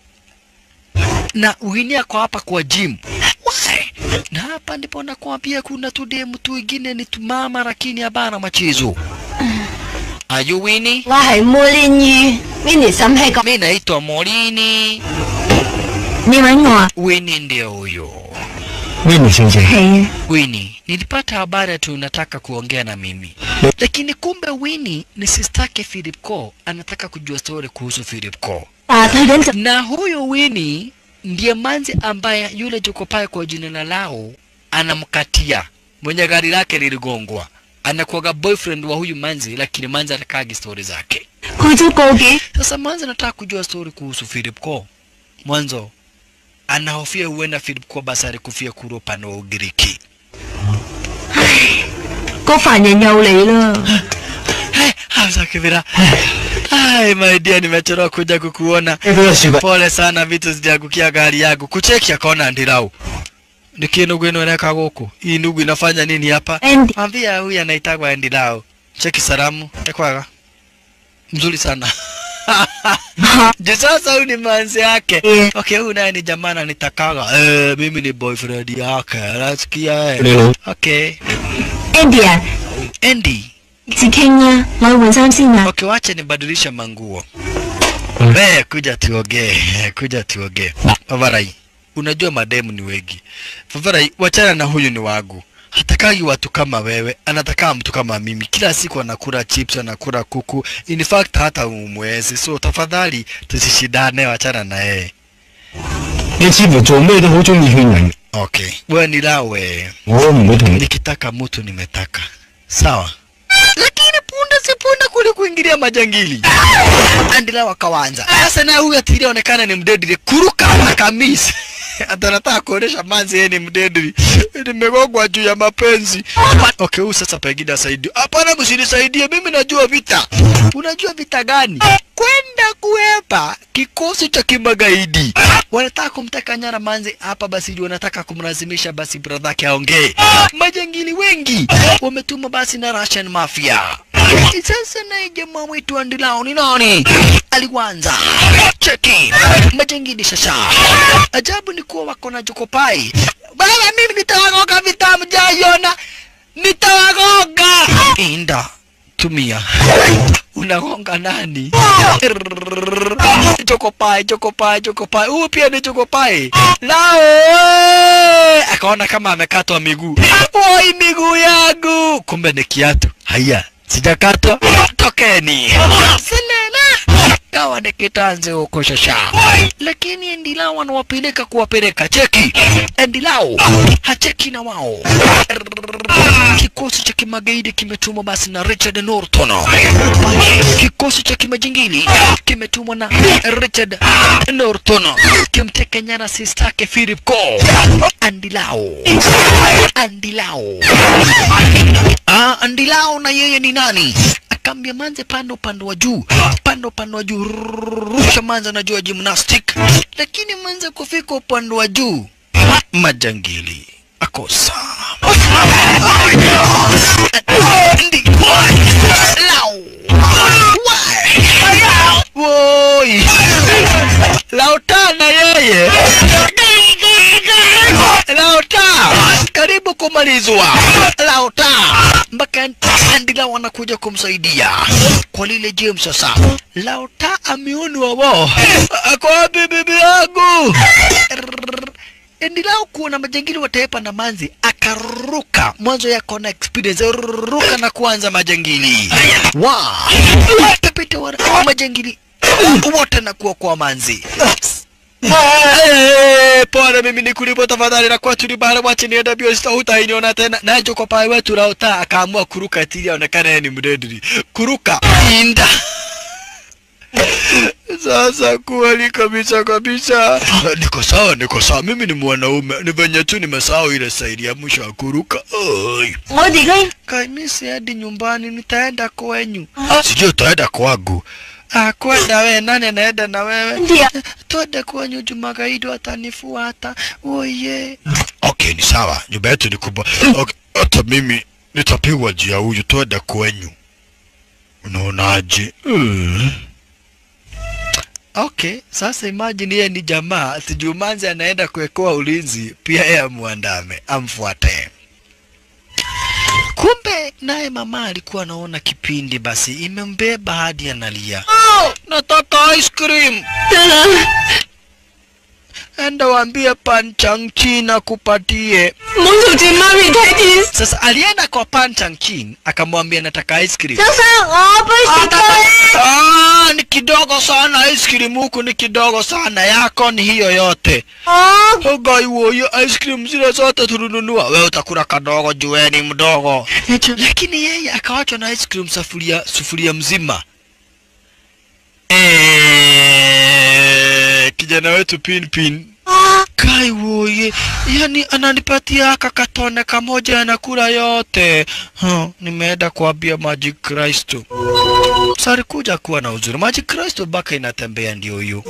na wini ako hapa kwa gym Why? na hapa ndipo nakwambia kuna tudemu tu ingine ni tumama lakini habana machezo Are you Winnie? 我係梅蓮魚，Winnie 心氣講， Mi naitwa Morini. 你揾我啊？ Winnie ndio huyo. ，Winnie 小姐， 係啊， Winnie, nilipata habari ati unataka kuongea na mimi, lakini kumbe Winnie ni sistake Philip Ko, anataka kujua story kuhusu Philip Ko. 但係佢緊就 na huyo Winnie ndiye manzi ambaye yule Jokopae kwa jina la lao anamkatia mwenye gari lake liligongwa. Anakuwaga boyfriend wa huyu manzi, lakini manzi atakagi stori zake. 佢都告幾 Sasa manzi anataka kujua stori kuhusu Philip Ko. Mwanzo anahofia huenda Philip Ko basi alikufia kule upande wa Ugiriki. 個凡人又嚟啦， Hey, Hamza Kibira. Hai, my dear, nimechelewa kuja kukuona. 俾個雪櫃， pole sana vitu zijaangukia gari yangu kucheki akaona ndirau niki ndugu ino inaweka guku hii ndugu inafanya nini hapa Andy ambia huyu anaitagwa ndirau cheki salamu ekwaga mzuri sana Je, sasa huyu ni manzi yake. Yeah. Okay, huyu naye ni jamaa ananitakaga. Eh, mimi ni boyfriend yake. Nasikia eh. Hello. Okay. Andy 啊， Andy. 自傾啦，我去換衫先啊。 Okay, wacha nibadilisha manguo. Eh, kuja tuongee. Kuja tuongee. Favarai. Unajua mademu ni wengi. Favarai, wachana na huyu ni wangu. Hatakagi watu kama wewe, anataka mtu kama mimi. Kila siku anakula chips, anakula kuku. In fact hata umwezi. So tafadhali tusishindane, wachana na yeye. 你似乎做咩都好中意勸人， Okay. Wewe ni lawe. 我唔會同你。 Nikitaka mtu nimetaka. Sawa. Lakini punda si punda kule kuingilia majangili. Andila wakawanza. Sasa na huyu atili onekana ni mdedili. Kuruka akamisi. Hata nataka kuonesha manzi yeye ni mdedili. Nimegogwa juu ya mapenzi. Okay, huyu sasa pengine asaidie. Hapana, msinisaidie. Mimi najua vita. Unajua vita gani? Kwenda kuepa kikosi cha kimagaidi. Wanataka kumteka nyara manzi hapa, basi ndio wanataka kumlazimisha basi brother yake aongee. Majangili wengi wametumwa basi na Russian mafia. Sasa naye jamaa wetu Andilao ni nani? Aliwanza cheki majangili sasa. Ajabu ni kuwa wako na jokopai. Baba, mimi nitawagoga vitamu jaiona, nitawagoga. Inda tumia unagonga nani? Chokopai, chokopai, chokopai. Huyu pia ni chokopai. Lao akaona kama amekatwa miguu. Oi, miguu yangu! Kumbe ni kiatu. Haya, sijakatwa. Tokeni. Selena. Kawa ni kitanzi huko shasha. Lakini Endilao wanawapeleka kuwapeleka. Cheki. Endilao hacheki na wao. Kikosi cha kimagaidi kimetumwa basi na Richard Norton. Kikosi cha kimajingili kimetumwa na Richard Norton kimteka nyara sistake Philip Cole. Andilao, Andilao, ah, Andilao na yeye ni nani? Akambia manze, panda upande wa juu, panda upande wa juu, rusha manze, najua gymnastic, lakini manze kufika upande wa juu, majangili akosa Ndi- Lau. Wai. Woi. Lauta na yeye. Lauta. Karibu kumalizwa. Lauta. Mpaka Andila wanakuja kumsaidia kwa lile James sasa. Lauta ameonwa wao. Ako wapi bibi yangu? Endelea kuona majangili wataepa na manzi akaruka mwanzo yako na experience ruka na kuanza majangili wa pepeta wa majangili wote na kuwa kwa manzi Eh, Pole mimi nikulipo tafadhali na kwa tuli bahari wache nienda bio sita hutainiona tena. Nacho kwa pai wetu Lauta akaamua kuruka tili aonekane yeye ni mdedri. Kuruka inda. Sasa kweli kabisa kabisa. Niko sawa, niko sawa. Mimi ni mwanaume. Ni venye tu nimesahau ile saidi ya mwisho ya kuruka. Oi. 我哋嘅 Kai mimi siendi nyumbani, nitaenda kwenyu. Sijui utaenda kwangu. Ah, kwenda we, nani anaenda na wewe? Ndio. Twende kwenyu Jumagaidi watanifuata. Oye. Okay, ni sawa. Nyumba yetu ni kubwa. Okay, hata mimi nitapigwa juu ya huyu, twende kwenyu. Unaonaje? Mm. Okay, sasa imagine yeye ni jamaa, sijumanzi anaenda kuwekewa ulinzi, pia yeye amuandame, amfuate. Kumbe naye mama alikuwa anaona kipindi, basi imembeba hadi analia. Nataka ice cream. 得啦， Enda waambie Panchang Chin akupatie. 唔好嘈住媽咪睇電視。 Sasa alienda kwa Panchang Chin akamwambia nataka ice cream. 先生，我杯雪糕。 Ah, ni kidogo sana ice cream huku ni kidogo sana, yako ni hiyo yote. 我 Ogai woyo ice cream zile zote tulinunua, wewe utakula kadogo jueni mdogo. Lakini yeye akawachwa na ice cream sufuria sufuria mzima. Eh, kijana wetu pin pin Kai woye, yani ananipatia aka katone kamoja anakula yote. Huh, nimeenda kuambia Magic Kristo. Sari kuja kuwa na uzuri. Magic Kristo baka inatembea ndio huyu.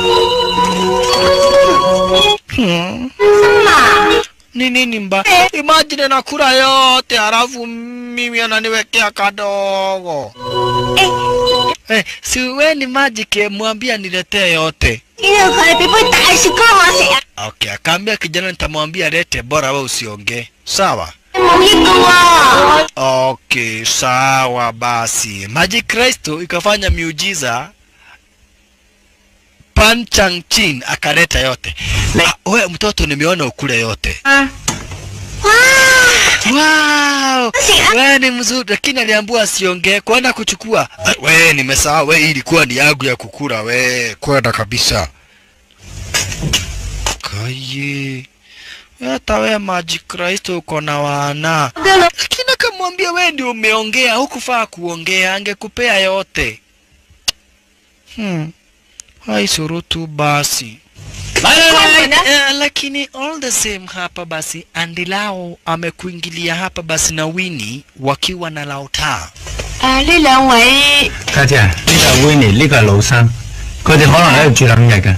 Hmm. Ni nini mba? Imagine nakula yote halafu mimi ananiwekea kadogo. Eh, si we ni magic eh, mwambie niletee yote. 因為佢俾杯大雪糕我食啊， Okay, akaambia kijana nitamwambia lete, bora we usiongee. Sawa. 冇益噶喎。 Okay, sawa basi. Magic Kristo ikafanya miujiza. Pan Chang Chin akaleta yote. Ah, we mtoto nimeona ukule yote. 啊，哇！ Wow! 食啊！ We ni mzuri lakini aliambiwa asiongee kwenda kuchukua. Ah, We nimesahau, we hii ilikuwa ni yangu ya kukula we, kwenda kabisa. Kaye. Hata we Magic Kristo uko na wana. Lakini akamwambia we ndio umeongea, hukufaa kuongea, angekupea yote. Hmm. Hai surutu basi. Eh, lakini all the same hapa basi Andilao amekuingilia hapa basi na Winnie wakiwa na Lauta. 誒呢兩位家姐，呢個係 Winnie，呢個係老生，佢哋可能喺度住兩日嘅。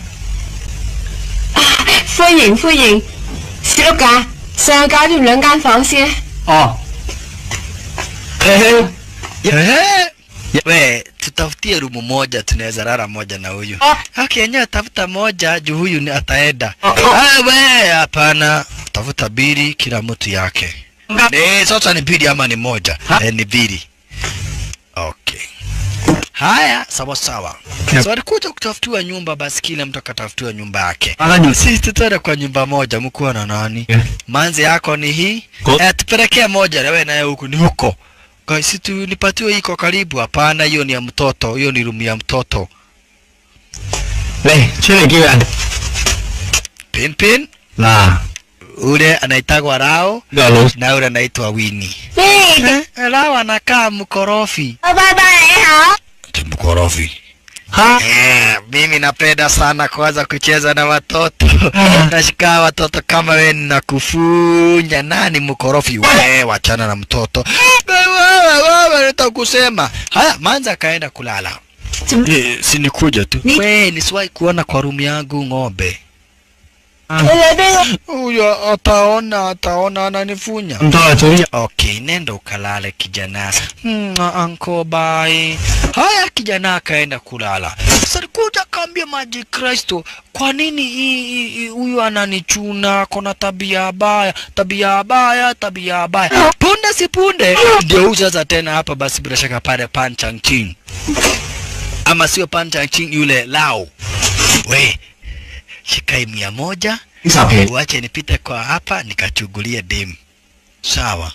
歡迎歡迎，小碌架上去搞掂兩間房先。 哦，嘿嘿， Eh, we tutafutie rumu moja tunaweza lala moja na huyu. Okay, yenyewe tafuta moja juu huyu ni ataenda. Ah, we hapana, tafuta bili kila mtu yake. Eh, sasa ni bili ama ni moja? Eh, ni bili. Okay. Haya, sawa sawa. Yep. So alikuja kutafutiwa nyumba, basi kila mtu akatafutiwa nyumba yake. Aka nyumba. Sisi tutaenda kwa nyumba moja, mkuwa na nani? Yeah. Manzi yako ni hii? Ko- Eh, tupelekee moja na wewe naye huku ni huko. Kwa si tu nipatiwe iko karibu? Hapana, hiyo ni ya mtoto, hiyo ni room ya mtoto. 嚟出嚟叫人 Pin pin, 嗱， ule anaitagwa Rao 呢個老 na ule anaitwa Winnie. 咩？ Eh, Rao anakaa mkorofi. 拜拜你好。 Mkorofi. 嚇 Eh, mimi napenda sana kwanza kucheza na watoto. Nashika watoto kama wewe nakufunya. Nani mkorofi? Wewe wachana na mtoto. Wewe wewe nitakusema. Haya, manza akaenda kulala. Eh, si nikuja tu. Ni- Wewe nisiwahi kuona kwa room yangu ng'ombe. 你嚟邊個？ Huyo ataona ataona ananifunya. 咁多啊，早啲 Okay, nenda ukalale kijana. Mm, anko bye. Haya kijana akaenda kulala. Sasa alikuja akaambia Maji Kristo, kwa nini hii- hii- hii- huyu ananichuna? Kona tabia baya, tabia baya, tabia baya. Punde si punde ndio huyu sasa tena hapa basi bila shaka pale Pan Chang Ching. Ama sio Pan Chang Ching yule Lao. We, shikai mia moja 十皮 uache nipite kwa hapa nikachugulie demu. Sawa.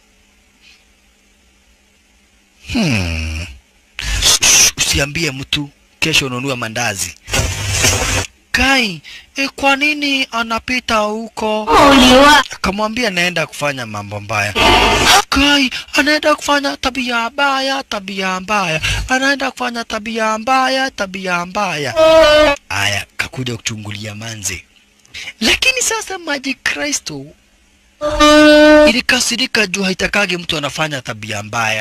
Hmm. Shh, Usiambie mtu kesho ununue mandazi. Kai, e, kwa nini anapita huko? 無聊啊！ Akamwambia naenda kufanya mambo mbaya. Kai, anaenda kufanya tabia mbaya, tabia mbaya. Anaenda kufanya tabia mbaya, tabia mbaya. Aya, kakuja kuchungulia manzi. Lakini sasa maji Kristo ilikasirika juu haitakagi mtu anafanya tabia mbaya.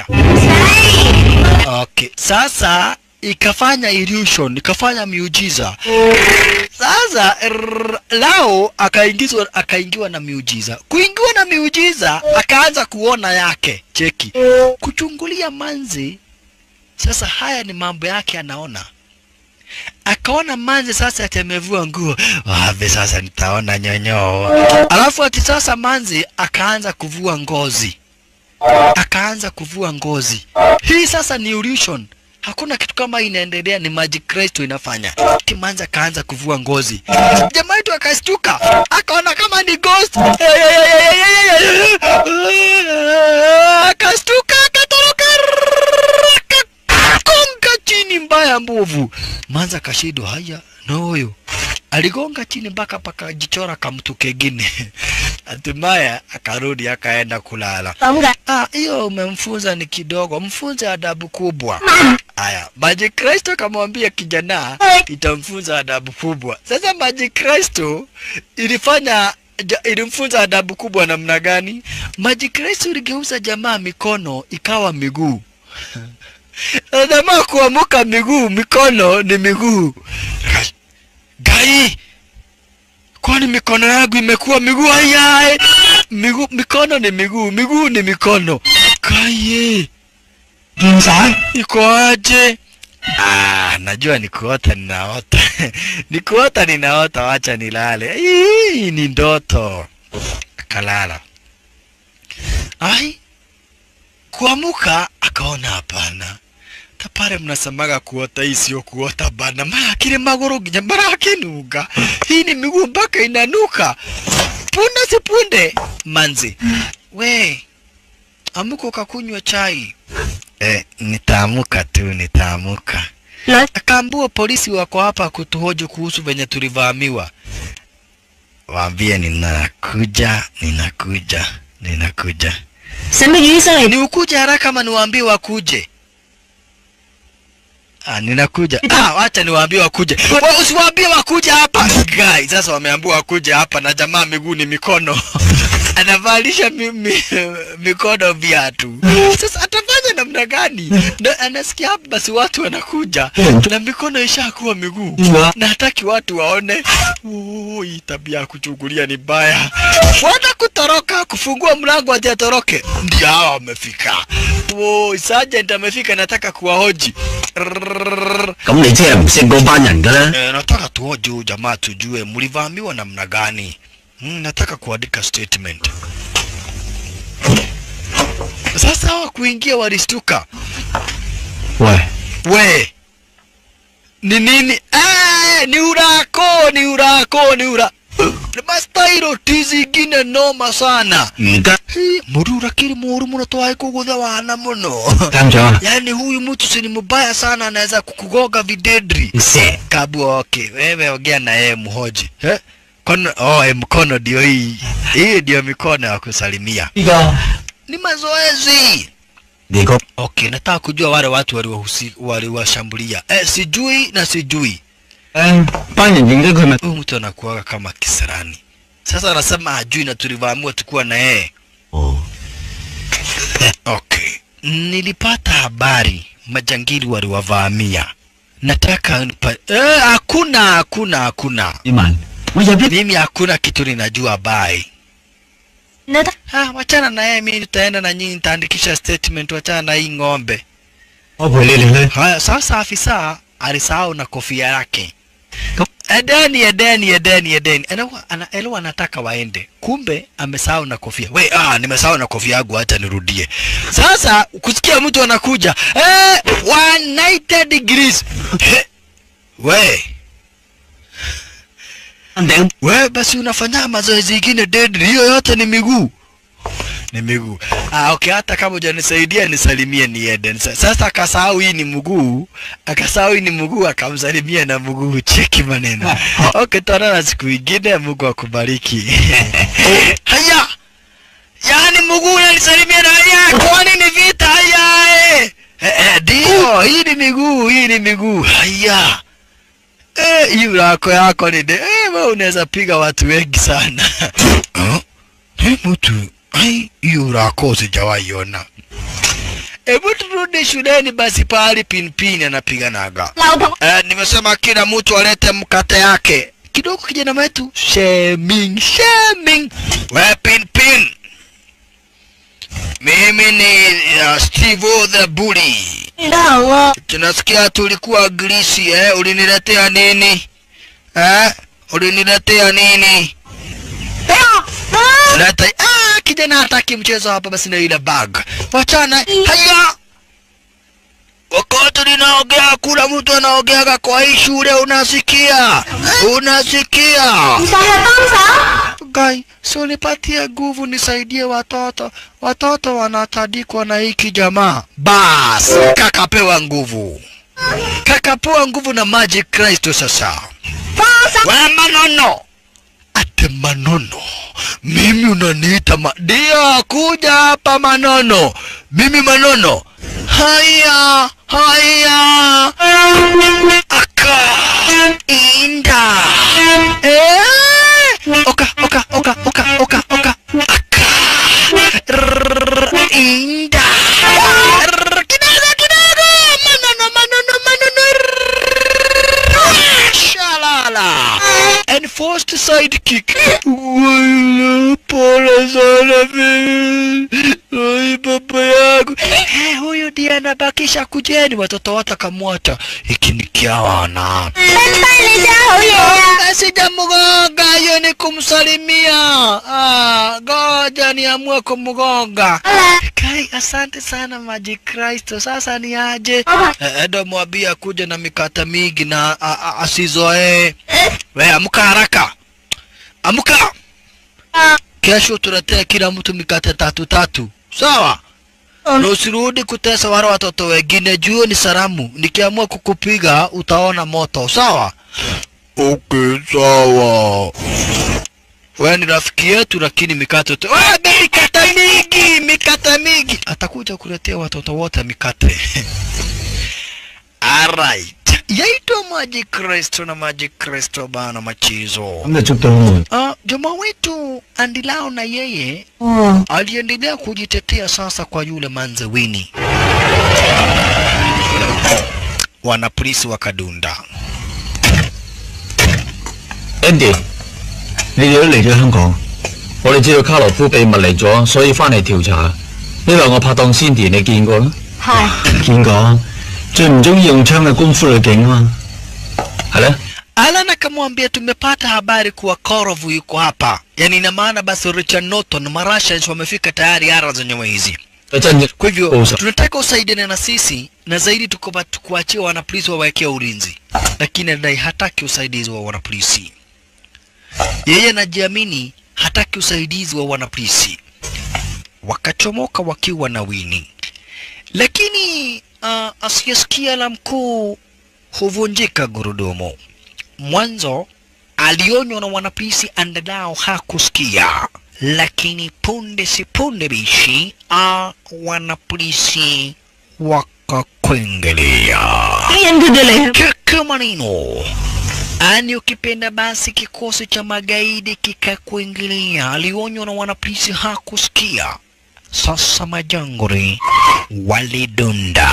Okay, sasa ikafanya illusion, ikafanya miujiza. Sasa rrr, Lao akaingizwa akaingiwa na miujiza. Kuingiwa na miujiza akaanza kuona yake. Cheki. Kuchungulia manzi. Sasa haya ni mambo yake anaona. Akaona manzi sasa ati amevua nguo. Wapi sasa nitaona nyonyoo. Alafu ati sasa manzi akaanza kuvua ngozi. Akaanza kuvua ngozi. Hii sasa ni illusion. Hakuna kitu kama hii inaendelea, ni Magic Kristo inafanya. Kimanzi akaanza kuvua ngozi. Jamaa wetu akastuka, akaona kama ni ghost. Akastuka, akatoroka, akagonga chini mbaya mbovu. Manza akashindwa, haya na huyo aligonga chini mpaka pakajichora kamtu kengine. Hatimaye akarudi akaenda kulala. 咁嘅。 Ah, hiyo umemfunza ni kidogo, mfunze adabu kubwa. Aya, Maji Kristo kamwambia kijana itamfunza adabu kubwa. Sasa Maji Kristo ilifanya ja, ilimfunza adabu kubwa namna gani? Maji Kristo iligeuza jamaa mikono ikawa miguu. Na jamaa kuamuka miguu, mikono ni miguu. Gai, kwani mikono yangu imekuwa miguu? Ayaye, miguu, mikono ni miguu, miguu ni mikono. Kaye, 見晒 iko aje? Ah, najua ni kuota ninaota. ni kuota ninaota, wacha nilale. Hii ni ndoto. Akalala. Ai, kuamuka akaona hapana. Tapare mnasemaga kuota hii sio kuota bana. Mara kile maguru nginya mara akinuka. Hii ni miguu mpaka inanuka. Punde si punde manzi. We, amuka ukakunywa chai. Eh, nitaamuka tu, nitaamuka. Nói Akaambua polisi wako hapa kutuhoji kuhusu venye tulivamiwa. Waambie ninakuja, ninakuja, ninakuja. Sao mấy醫生嚟 Ni ukuje haraka ama niwaambie wakuje? Ah, ninakuja. Ah, wacha niwaambie wakuje. Wa, usiwaambie wakuje hapa. Guy, sasa wameambiwa wakuje hapa na jamaa miguu ni mikono. Anavalisha mi, mi, mikono viatu. Sasa atafanya namna gani? Na anasikia hapa basi watu wanakuja na mikono ishakuwa miguu. Na hataki watu waone. Oh, hii tabia ya kuchungulia ni baya. Bwana kutoroka, kufungua mlango ati atoroke. Ndio hawa wamefika. Oh, sergeant amefika nataka kuwahoji. Rrrr. 咁你即係唔識嗰班人㗎啦。 Eh, nataka tuhoji huyu jamaa tujue mlivamiwa namna gani. Mm, nataka kuandika statement. Sasa hawa kuingia walistuka. 喂， We ni nini? Eh, ni urako, ni urako, ni ura mastairo tizi ingine noma sana. 而家 Hii, Murura kiri muru muno twae kugutha wana muno. 監長， Yaani huyu mtu si ni mbaya sana, anaweza kukugoga videdri. 石 Kabu okay, wewe ongea na yeye mhoji. Eh? Kono, oh, eh, mkono ndio hii. Hii ndio mikono ya kusalimia. 呢個 Ni mazoezi. 你個 Okay, nataka kujua wale watu waliwahusi- waliwashambulia. Eh, sijui na sijui. 誒班人認得佢咪 Huyu mtu anakuwaga kama kisirani. Sasa anasema hajui na tulivamiwa tukuwa na yeye. 哦 Okay. Nilipata habari majangili waliwavamia. Nataka nipa... Eh, hakuna hakuna hakuna. 志文，我入一 Mimi hakuna kitu ninajua bai. Nơi đó Ah, wachana na yeye, mimi nitaenda na nyinyi nitaandikisha statement, wachana na hii ng'ombe. 我陪你哋去。 Haya, sasa afisa alisahau na kofia yake. Edeni, edeni, edeni, edeni. Elewa, ana, elewa anataka waende, kumbe amesahau na kofia. We, ah, nimesahau na kofia yangu, acha nirudie. Sasa kusikia mtu anakuja eh, 190 degrees eh, we 頂 we basi unafanya mazoezi ingine deadly, hiyo yote ni miguu ni miguu. Ah, okay, hata kama hujanisaidia nisalimie niende. Sa- Sasa akasahau hii ni mguu, akasahau hii ni mguu, akamsalimia na mguu. Cheki maneno. Okay, tuonana siku ingine, Mungu akubariki. Haya, yaani mguu unanisalimia na haya, kwani ni vita? Haya, eh. Eh, eh, ndio, hii ni miguu, hii ni miguu. Haya. Eh, hii lako yako ni de. Eh, wewe unaweza piga watu wengi sana. Oh, eh, mtu ai, hiyo lako sijawahi ona. Hebu turudi shuleni basi, pahali pinpin anapiganaga. Lao thằng Eh, nimesema kila mtu alete mkate yake kidogo. Kijana wetu shaming shaming, we pinpin. Mimi ni uh, Steve the Bully. Đâu à Tunasikia tulikuwa grisi eh, uliniletea nini? Eh? Uliniletea nini? Thấy không Đó Leta ah, kijana hataki mchezo hapa basi na ile bag. Wachana. Haya. Wakati ninaongea kuna mtu anaongeaga kwa hii shule unasikia? Unasikia? Sao là con sao Gai, si unipatie nguvu nisaidie watoto. Watoto wanatadikwa na hiki jamaa. Bas, kakapewa nguvu. Kakapewa nguvu na Magic Kristo sasa. Con sao We Manono. Ate Manono. Mimi unaniita ma... Ndio, kuja hapa Manono. Mimi Manono. Haya, haya. Aka. Inda. Eh. Oka, oka, oka, oka, oka, oka. Aka. Rrrr, Inda. Rrrr, Kidogo, kidogo. Manono, Manono, Manono. Rrrr, Shalala. Enforced sidekick. Wala, pole pole sana mimi. Oi baba yangu. Eh, huyu ndiye anabakisha kujeni watoto wote akamwacha. Hiki ni kiawana. Sijamgonga, hiyo ni kumsalimia. Ah, ngoja niamue kumgonga. Kai, asante sana Maji Kristo. Sasa ni aje? Eh, Edo mwambie kuja na mikate mingi na a- a- asizoee. We amka haraka, amka. Kesho tuletea kila mtu mikate tatu tatu, sawa? Na usirudi kutesa wale watoto wengine, juu ni salamu. Nikiamua kukupiga utaona moto, sawa? Okay, sawa. Wewe ni rafiki yetu, lakini mikate tu. Ah, mikate mingi, mikate mingi. Atakuja kuletea watoto wote mikate. Alright. Yaitwa Maji Kristo na Maji Kristo bana machizo. 咁就捉到門。 Uh, jamaa wetu Andilao na yeye aliendelea kujitetea sasa kwa yule manzewini. Wanapolisi wakadunda. Andy，你哋都嚟咗香港，我哋知道卡羅夫秘密嚟咗，所以翻嚟調查。你話我拍檔 Cindy，你見過啦？ 係見過，最唔中意用槍嘅功夫女警啊嘛。係咧， Alan akamwambia tumepata habari kuwa Korovu yuko hapa, yaani ina maana basi Richard Norton na Marashans wamefika tayari ara zenyewe hizi. 佢真嘅 Kwa hivyo Usa. tunataka usaidiane na sisi na zaidi tuko kuachia wanapolisi wawekee ulinzi, lakini anadai hataki usaidizi wa wanapolisi. Yeye anajiamini hataki usaidizi wa wanapolisi. Wakachomoka wakiwa na wini, lakini uh, asiyesikia la mkuu huvunjika gurudumu. Mwanzo alionywa na wanapolisi, andalao hakusikia, lakini punde si punde bishi a wanapolisi wakakwengelea endelea kaka maneno ani ukipenda basi kikosi cha magaidi kikakuingilia alionywa na wanapolisi hakusikia sasa majanguri walidunda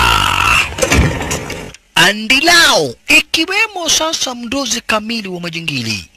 andilao ikiwemo sasa mdozi kamili wa majingili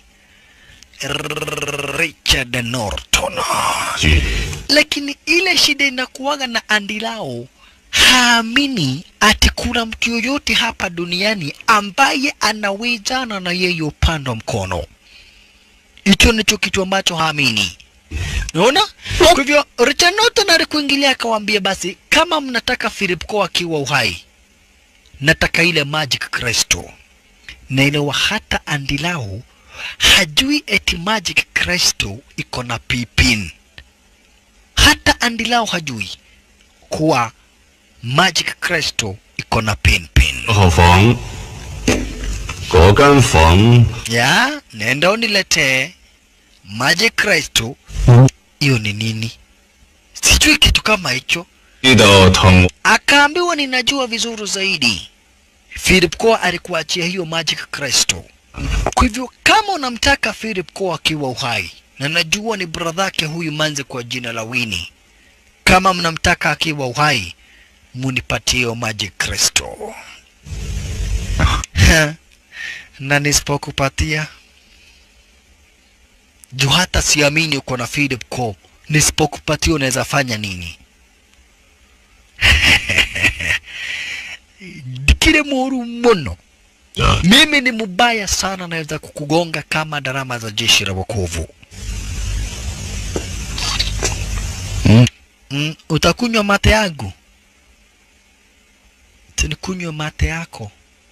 Richard Norton lakini ile shida inakuwaga na andilao haamini ati kuna mtu yoyote hapa duniani ambaye anawezana na yeye upande wa mkono. Hicho ndicho kitu ambacho haamini. Unaona? Kwa hivyo Richard Norton alikuingilia akawaambia, basi kama mnataka Philip Coe akiwa uhai, nataka ile Magic Crystal. Na ile wa hata Andilao hajui eti Magic Crystal iko na pipin. Hata Andilao hajui kuwa Magic Crystal iko na pin pin. 何房嗰間房 Ya, nenda uniletee Magic Crystal. Hiyo ni nini? Sijui kitu kama hicho. 呢度同 Akaambiwa ninajua vizuri zaidi. Philip Coe alikuachia hiyo Magic Crystal. Kwa hivyo kama unamtaka Philip Coe akiwa uhai, na najua ni bradhake huyu manze kwa jina la Winnie, kama mnamtaka akiwa uhai, munipatie hiyo Magic Crystal. Ha, na nisipokupatia juu hata siamini uko na Philip Coe, nisipokupatia unaweza fanya nini? kile muru muno mimi ni mubaya sana naweza kukugonga kama darama za jeshi la wokovu Mm. mm, utakunywa mate yangu tinikunywa mate yako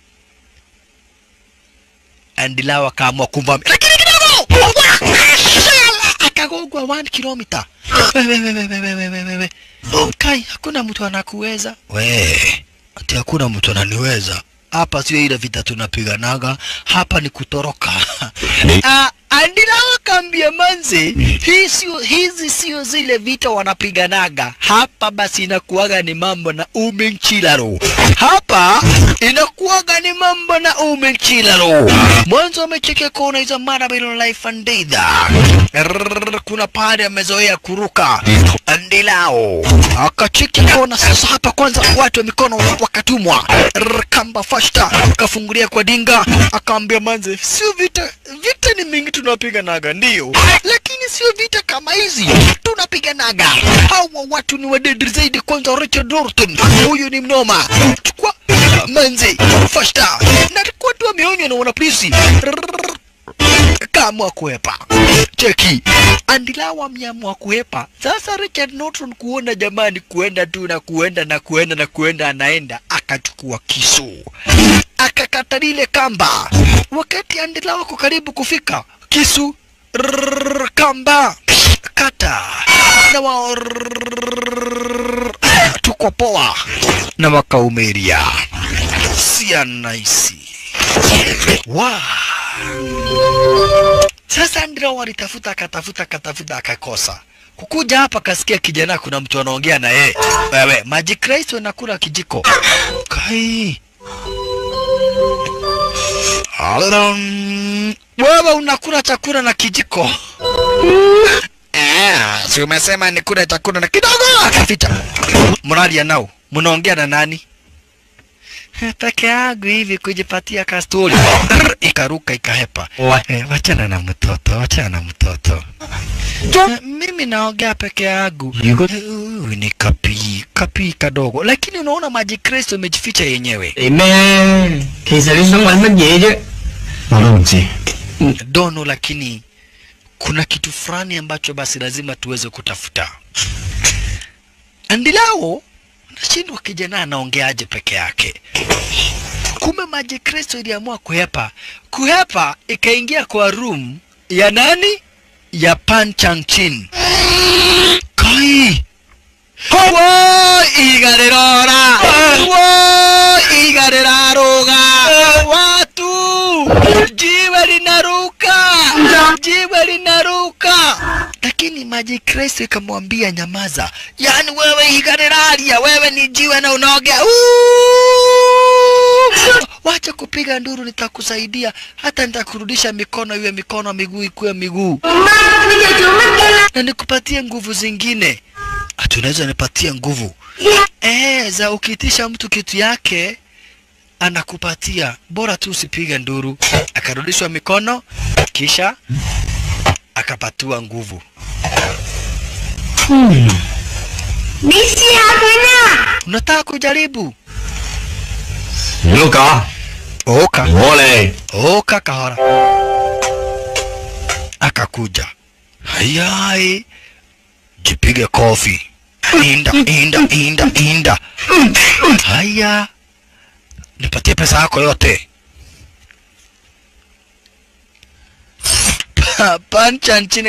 andilao akaamua kumvamia lakini kidogo akagongwa 1 kilomita Wewe, wewe, wewe, wewe, wewe. kai hakuna mtu anakuweza we ati hakuna mtu ananiweza hapa sio ile vita tunapiganaga hapa ni kutoroka Ah, andilao kaambia manze hii sio hizi sio zile vita wanapiganaga hapa basi inakuwaga ni mambo na umenchilaro hapa inakuwaga ni mambo na umenchilaro mwanzo amechekea kona hizo mara bilo life and death Rrrr, kuna pale amezoea kuruka andilao akacheki kona sasa hapa kwanza watu wa mikono wakatumwa Rrrr, kamba fashta akafungulia kwa dinga akaambia manze sio vita vita ni mingi tunapiganaga ndio lakini lakini sio vita kama hizi tunapiganaga. Hawa watu ni wadedri zaidi. Kwanza Richard Norton, huyu ni mnoma. Chukua manzi fasta, na alikuwa tu ameonywa na wanapolisi kaamua kuhepa. Cheki, Andilawa ameamua kuhepa. Sasa Richard Norton kuona jamani, kuenda tu na kuenda na kuenda na kuenda, anaenda akachukua kisu akakata lile kamba. Wakati Andilawa ako karibu kufika, kisu rrrr, kamba kata na wa tuko poa na wakaumeria sia naisi wa sasa ndio walitafuta akatafuta akatafuta akakosa kukuja hapa kasikia kijana kuna mtu anaongea na yeye wewe maji Kristo nakula kijiko kai Alam, wewe unakula chakula na kijiko Eh, si umesema nikule chakula na kidogo akaficha mnalia nao mnaongea na nani peke yangu hivi kujipatia kastori Rrr, ikaruka ikahepa eh, wachana na mtoto wachana na mtoto Eh, mimi naongea peke yangu Yuko- Eh, huyu ni kapii kapii kadogo lakini unaona maji kristo imejificha yenyewe 你咩？其實你想揾乜嘢啫？ 我都唔知。 dono lakini kuna kitu fulani ambacho basi lazima tuweze kutafuta andilao nashindwa kijana anaongeaje peke yake kumbe maji kristo iliamua kuhepa kuhepa ikaingia kwa room ya nani ya panchanchin kai wo igarerora wo igareraroga watu jiwe linaruka jiwe linaruka lakini maji kristo ikamwambia nyamaza yaani wewe igareraria wewe ni jiwe na unaogea Uuuu! wacha kupiga nduru nitakusaidia hata nitakurudisha mikono iwe mikono miguu ikuwe miguu na nikupatie nguvu zingine ati unaweza nipatie nguvu eh, za ukiitisha mtu kitu yake anakupatia bora tu usipige nduru akarudishwa mikono kisha akapatiwa nguvu 你試下佢啦。 unataka kujaribu 你都假， oka 我嚟。 oka kahora akakuja hayai jipige kofi inda inda inda inda haya nipatie pesa yako yote Pa- pancha nchini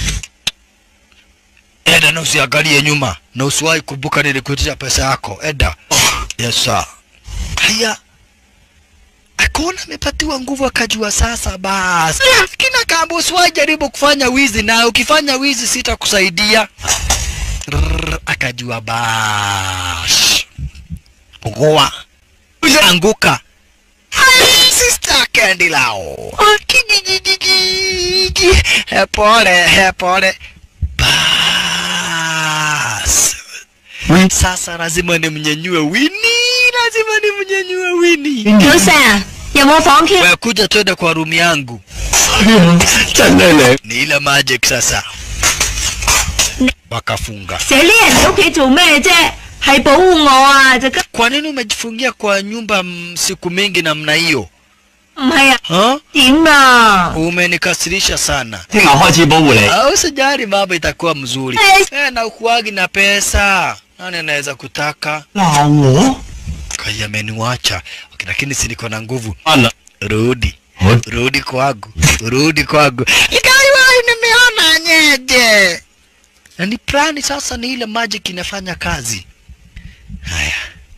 eda na usiangalie nyuma na usiwahi kumbuka nilikuitisha pesa yako eda yes sir haya akaona amepatiwa nguvu akajua sasa basi kina kamba usiwahi jaribu kufanya wizi na ukifanya wizi sitakusaidia Rrrr, akajua basi goa anguka Sister Candy lao Kijijijiji. Eh, pole eh, pole bas sasa lazima nimnyenyue wini lazima nimnyenyue wini 早晨，有冇房 Q？ Wewe kuja twende kwa room yangu 真係你。 ni ile magic sasa wakafunga 成日匿人喺屋企做咩啫？係保護我啊！就急 kwa nini umejifungia kwa nyumba mm, siku mingi namna hiyo 唔係啊？ ha? 點啊？ umenikasirisha sana 聽日開始保護你。 au sijari mambo itakuwa mzuri Eh. eh, na ukuagi na pesa nani anaweza kutaka 鬧我？ kai ameniwacha okay, lakini si niko na nguvu 啱啦， rudi 我 rudi kwangu rudi kwangu ikaiwai nimeona nyeje na ni plani sasa ni ile magic inafanya kazi haya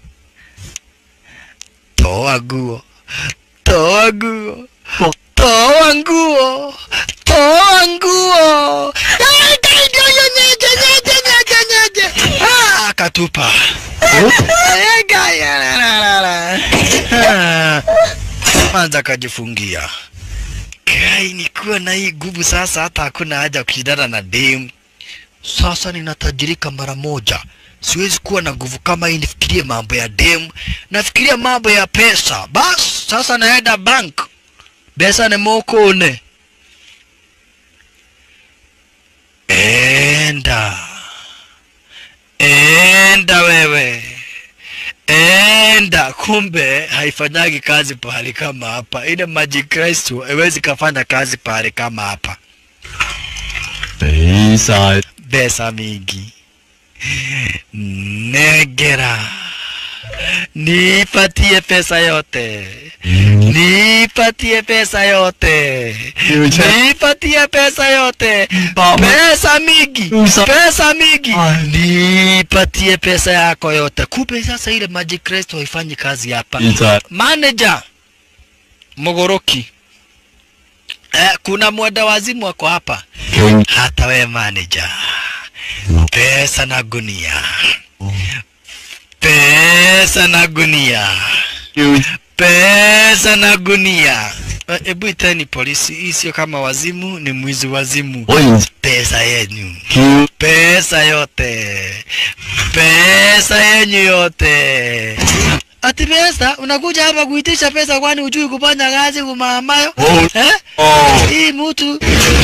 toa nguo toa nguo toa nguo toa nguo Ai, kai, ndio hiyo nyeje nyeje nyeje nyeje Ah, akatupa Ai, kai, la, la, la, la. Ah kwanza akajifungia kai nikuwa na hii nguvu sasa hata hakuna haja ya kushindana na dem sasa ninatajirika mara moja siwezi kuwa na nguvu kama hii nifikirie mambo ya dem nafikiria mambo ya pesa bas sasa naenda bank pesa ni mokone enda enda wewe enda kumbe haifanyagi kazi pahali kama hapa ile maji kristo haiwezi kafanya kazi pahali kama hapa 俾晒 pesa mingi negera nipatie pesa yote nipatie pesa yote nipatie pesa yote pesa mingi pesa mingi nipatie pesa yako yote kumbe sasa ile maji kristo haifanyi kazi hapa 俾晒 manager mogoroki eh, kuna mwenda wazimu wako hapa hata we manager pesa na gunia pesa na gunia pesa na gunia Eh, hebu iteni polisi hii sio kama wazimu ni mwizi wazimu 我然 pesa yenyu 叫 pesa yote pesa yenyu yote ati pesa unakuja hapa kuitisha pesa kwani ujui kufanya kazi kumamayo eh? hii mtu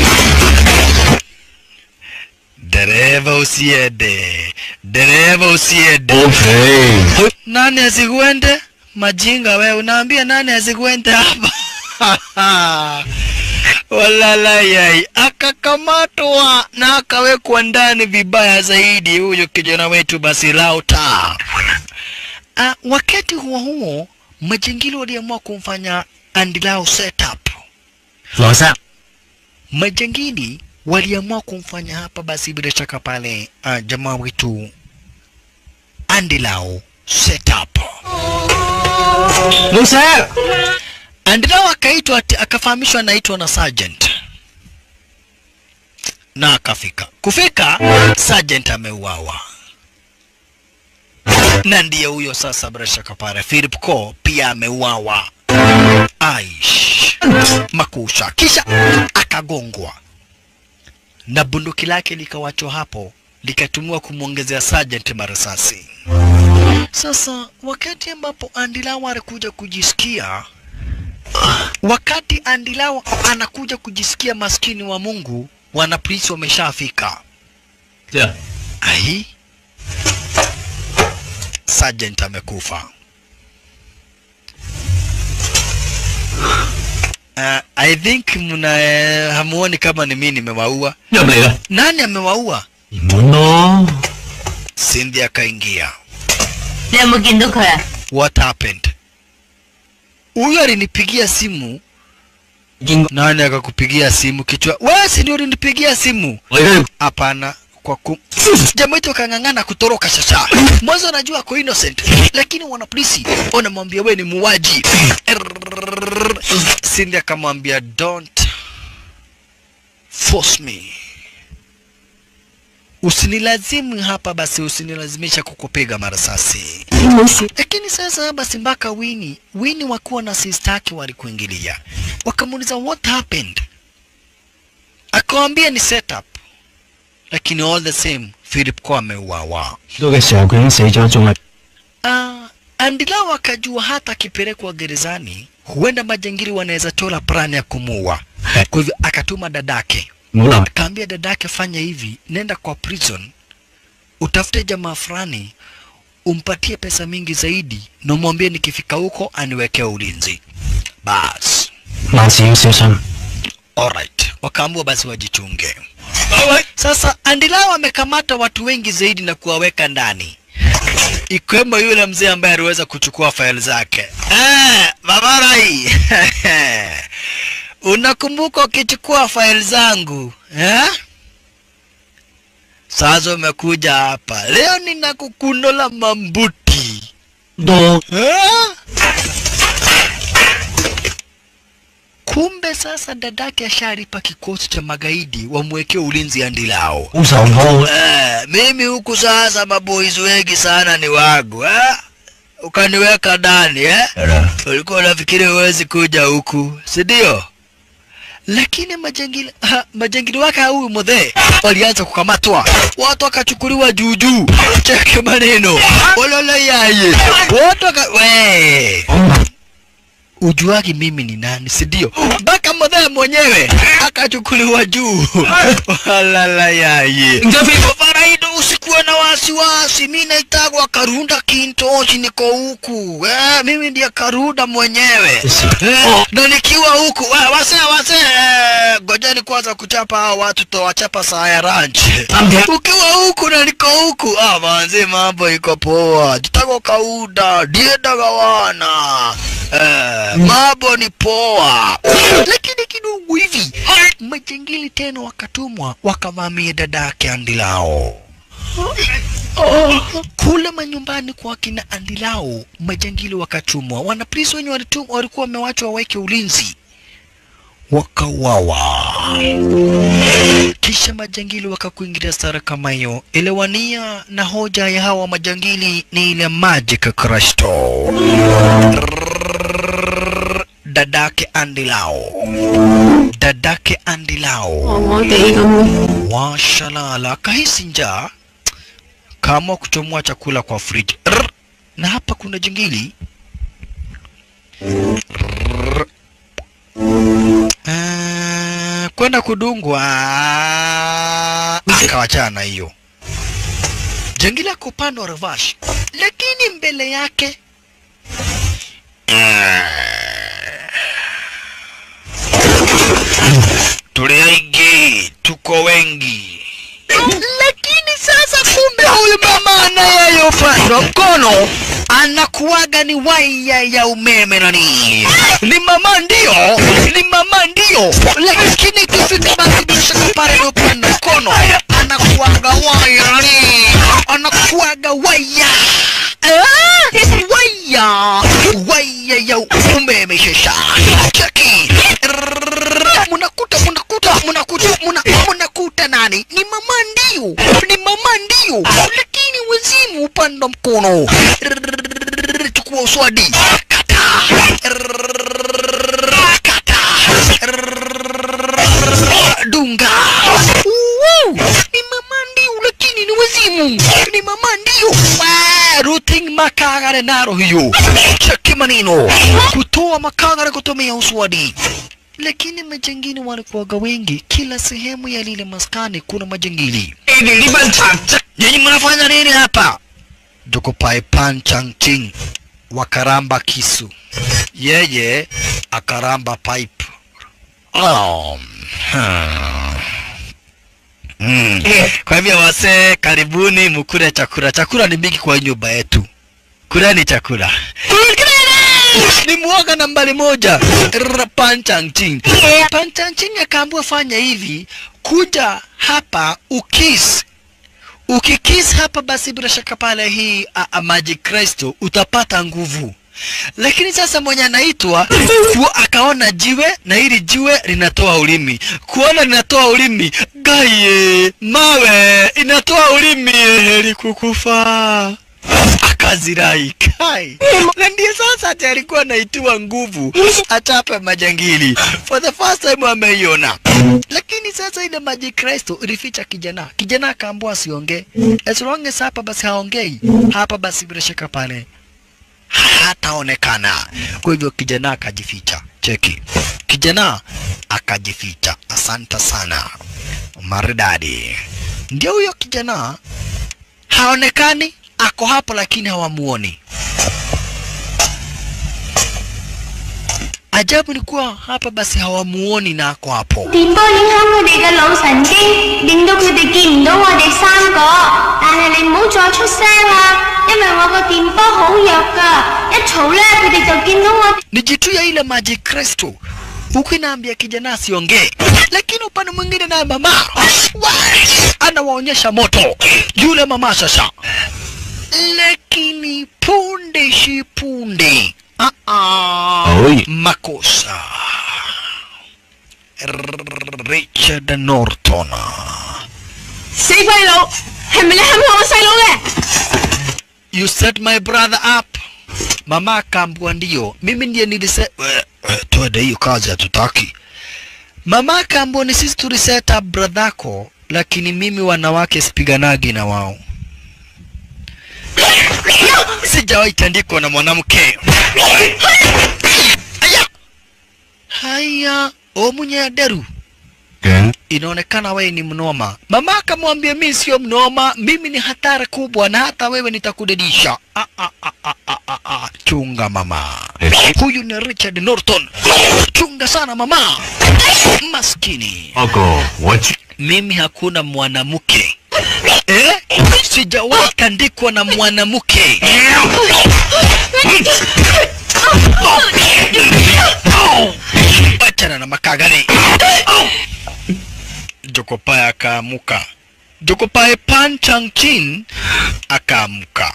dereva usiende dereva usiende ，OK， nani asikuende majinga we unaambia nani asikuende hapa walalayai akakamatwa na akawekwa ndani vibaya zaidi huyo kijana wetu basi lauta uh, wakati huo huo majingili waliamua kumfanya andilao setup 羅生， majangili waliamua kumfanya hapa basi bila shaka pale uh, jamaa wetu andilao setup 老細， andilao akaitwa ati- akafahamishwa anaitwa na sergeant na akafika kufika sergeant ameuawa na ndiye huyo sasa bila shaka pale philip co pia ameuawa aish makusha kisha akagongwa na bunduki lake likawachwa hapo likatumiwa kumwongezea sergeant marasasi sasa wakati ambapo andilawa alikuja kujisikia wakati andilawa anakuja kujisikia maskini wa mungu wanapolisi wameshafika 即係 ai sergeant amekufa Uh, I think mna eh, hamuoni kama ni mimi nimewaua. 入嚟啦， Nani amewaua? 滿咯， Cindy akaingia. 你有冇見到佢啊？ What happened? Huyu alinipigia simu. 見過 Nani akakupigia simu kichwa? Wewe si ndio ulinipigia simu? 我而家要 Hapana, kwa ku jamaa wetu akang'ang'ana kutoroka sasa. Mwanzo anajua ako innocent, lakini wanapolisi wanamwambia wewe ni muuaji. Cindy akamwambia don't force me, usinilazimu hapa basi, usinilazimisha kukupiga marasasi. Lakini sasa basi mpaka Wini Wini wakuwa na sister yake walikuingilia, wakamuuliza what happened, akawambia ni setup, lakini all the same Philip kwa ameuawa. 到嘅時候佢已經死咗，仲係 Uh, Andilao akajua hata akipelekwa gerezani huenda majangili wanaweza tola plani ya kumuua. Kwa hivyo akatuma dadake, 唔好諗。 akaambia dadake, fanya hivi, nenda kwa prison utafute jamaa fulani umpatie pesa mingi zaidi na umwambie nikifika huko aniwekee ulinzi. Bas, 萬事要小心。 alright, wakaambiwa basi wajichunge. Sasa Andilao amekamata watu wengi zaidi na kuwaweka ndani ikiwemo yule mzee ambaye aliweza kuchukua faili zake. Eh, Babarai, unakumbuka ukichukua faili zangu eh? Sasa umekuja hapa leo, ninakukundola mambuti 多 eh? Kumbe sasa dadake ashalipa kikosi cha magaidi wamwekee ulinzi Andilao. 好受我， Eh, mimi huku sasa maboys wengi sana ni wangu eh? Ukaniweka ndani eh? Ulikuwa unafikiri huwezi kuja huku, si ndio? Lakini majangili ha, majangili wake huyu mudhee walianza kukamatwa, watu wakachukuliwa juu juu. Cheki maneno olole yaye, watu waka we ujuagi mimi ni nani si ndio mpaka modhee mwenyewe akachukuliwa juu walala yaye faraido usikuwe na wasiwasi mi naitagwa karunda kintoshi niko huku eh, mimi ndiye karunda mwenyewe eh, na nikiwa huku eh, wase wase eh, ngojeni kwanza kuchapa hao watu towachapa saa ya ranch ukiwa huku na niko huku ah, manzi mambo iko poa jitago kauda diendaga wana eh, mambo ni poa lakini kidogo hivi majangili tena wakatumwa wakavamia dada yake andilao kule manyumbani kwa kina andilao majangili wakatumwa wanapolisi wenye walitumwa walikuwa wamewachwa waweke ulinzi wakauawa kisha majangili wakakuingilia stara kama hiyo elewania na hoja ya hawa majangili ni ile magic kristo dadake andilao dadake andilao 我哋咁。 washalala akahisi njaa kaamua kuchomoa chakula kwa friji Rrr. na hapa kuna jingili Rrr. Eh, kwenda kudungwa akawachana na hiyo jangili ako upande wa revash lakini mbele yake tuli aigi tuko wengi lakini sasa kumbe huyu mama anayeyopandwa mkono anakuwaga ni waya ya umeme nani ni mama ndio ni mama ndio lakini ikifika basi bila shaka pale anayopanda mkono anakuwaga waya nani anakuwaga waya Ah, waya waya ya umeme shesha cheki munakuta munakuta munakuta muna, munakuta nani ni mama ndio ni mama ndio lakini wazimu upande wa mkono Rrrr, chukua uswadi kata Rrrr, kata Rrrr, dunga Woo! ni mama ndio lakini ni wazimu ni mama ndio Wa, routing makagare naro hiyo cheki maneno kutoa makagare kutumia uswadi lakini majangili walikuwaga wengi kila sehemu ya lile maskani kuna majangili nyinyi mnafanya nini hapa jokopai panchang ching wakaramba kisu yeye akaramba pipe oh. hmm. Mm. Kwa hivyo wasee, karibuni mkule chakula. Chakula ni mingi kwa hii nyumba yetu. Kuleni chakula. Ni mwoga nambari moja. Rrr, Panchang Ching. Panchang Ching akaambiwa fanya hivi, kuja hapa ukis ukikis hapa basi bila shaka pale hii a, a, maji Kristo utapata nguvu. Lakini sasa mwenye anaitwa ku- akaona jiwe na hili jiwe linatoa ulimi, kuona linatoa ulimi, gaye mawe inatoa ulimi, heri kukufa akazirai kai na ndiye sasa ati alikuwa anaitiwa nguvu achape majangili for the first time ameiona lakini sasa ile maji kristo ilificha kijana kijana akaambua asiongee as long as hapa basi haongei hapa basi bila shaka pale hataonekana kwa hivyo kijana akajificha cheki kijana akajificha asante sana maridadi ndio huyo kijana haonekani ako hapo lakini hawamuoni ajabu ni kuwa hapa basi hawamuoni na ako hapo 電波影響佢哋嘅腦神經，令到佢哋見唔到我哋三個。但係你唔好再出聲啦，因為我個電波好弱㗎，一嘈咧佢哋就見到我。 ni jitu ya ile maji kristo huku inaambia kijana asiongee lakini upande mwingine naye mama wa, anawaonyesha moto yule mama sasa lakini punde si punde ah -ah. Oi. makosa richard norton 死鬼佬，係咪你陷害我細佬嘅？ you set my brother up mama akaambua ndio mimi ndiye nilise We- we, twende hiyo kazi hatutaki mama akaambua ni sisi tuliset up bradhako lakini mimi wanawake sipiganagi na wao sijawahi tandikwa na mwanamke Aya! haya omunya deru Ken, inaonekana wewe ni mnoma. Mama akamwambia mimi sio mnoma, mimi ni hatari kubwa na hata wewe nitakudedisha. Ah, ah, ah, ah, ah, ah, ah. Chunga mama. Huyu ni Richard Norton. Chunga sana mama. Maskini. Uncle, what you... Mimi hakuna mwanamke eh? Sijawahi tandikwa na mwanamke. Wachana na makagani. Jokopae akaamuka. Jokopae Pan Chang Chin akaamuka.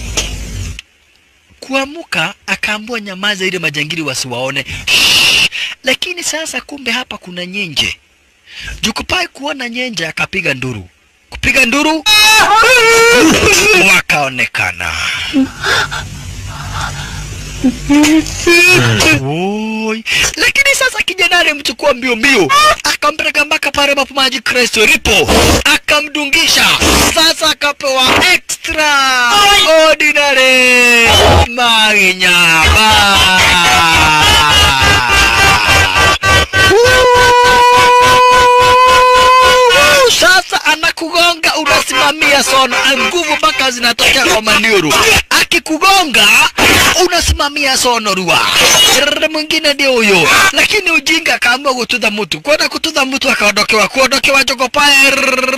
Kuamuka akaambua nyamaza ili majangili wasiwaone. Shh. Lakini sasa kumbe hapa kuna nyenje. Jokopae kuona nyenje akapiga nduru. Kupiga nduru wakaonekana. Oi. Lakini sasa kijana alimchukua mbio mbio, akampeleka mpaka pale ambapo maji Kristo lipo, akamdungisha. Sasa akapewa extra ordinary maginyama. Woo! Sasa anakugonga unasimamia sono, nguvu mpaka zinatokea kwa maniuru. Akikugonga unasimamia sono rua. Rrrr, Mwingine ndio huyo, lakini ujinga akaamua kutudha mtu, kwenda kutudha mtu akaondokewa, kuondokewa jokopae.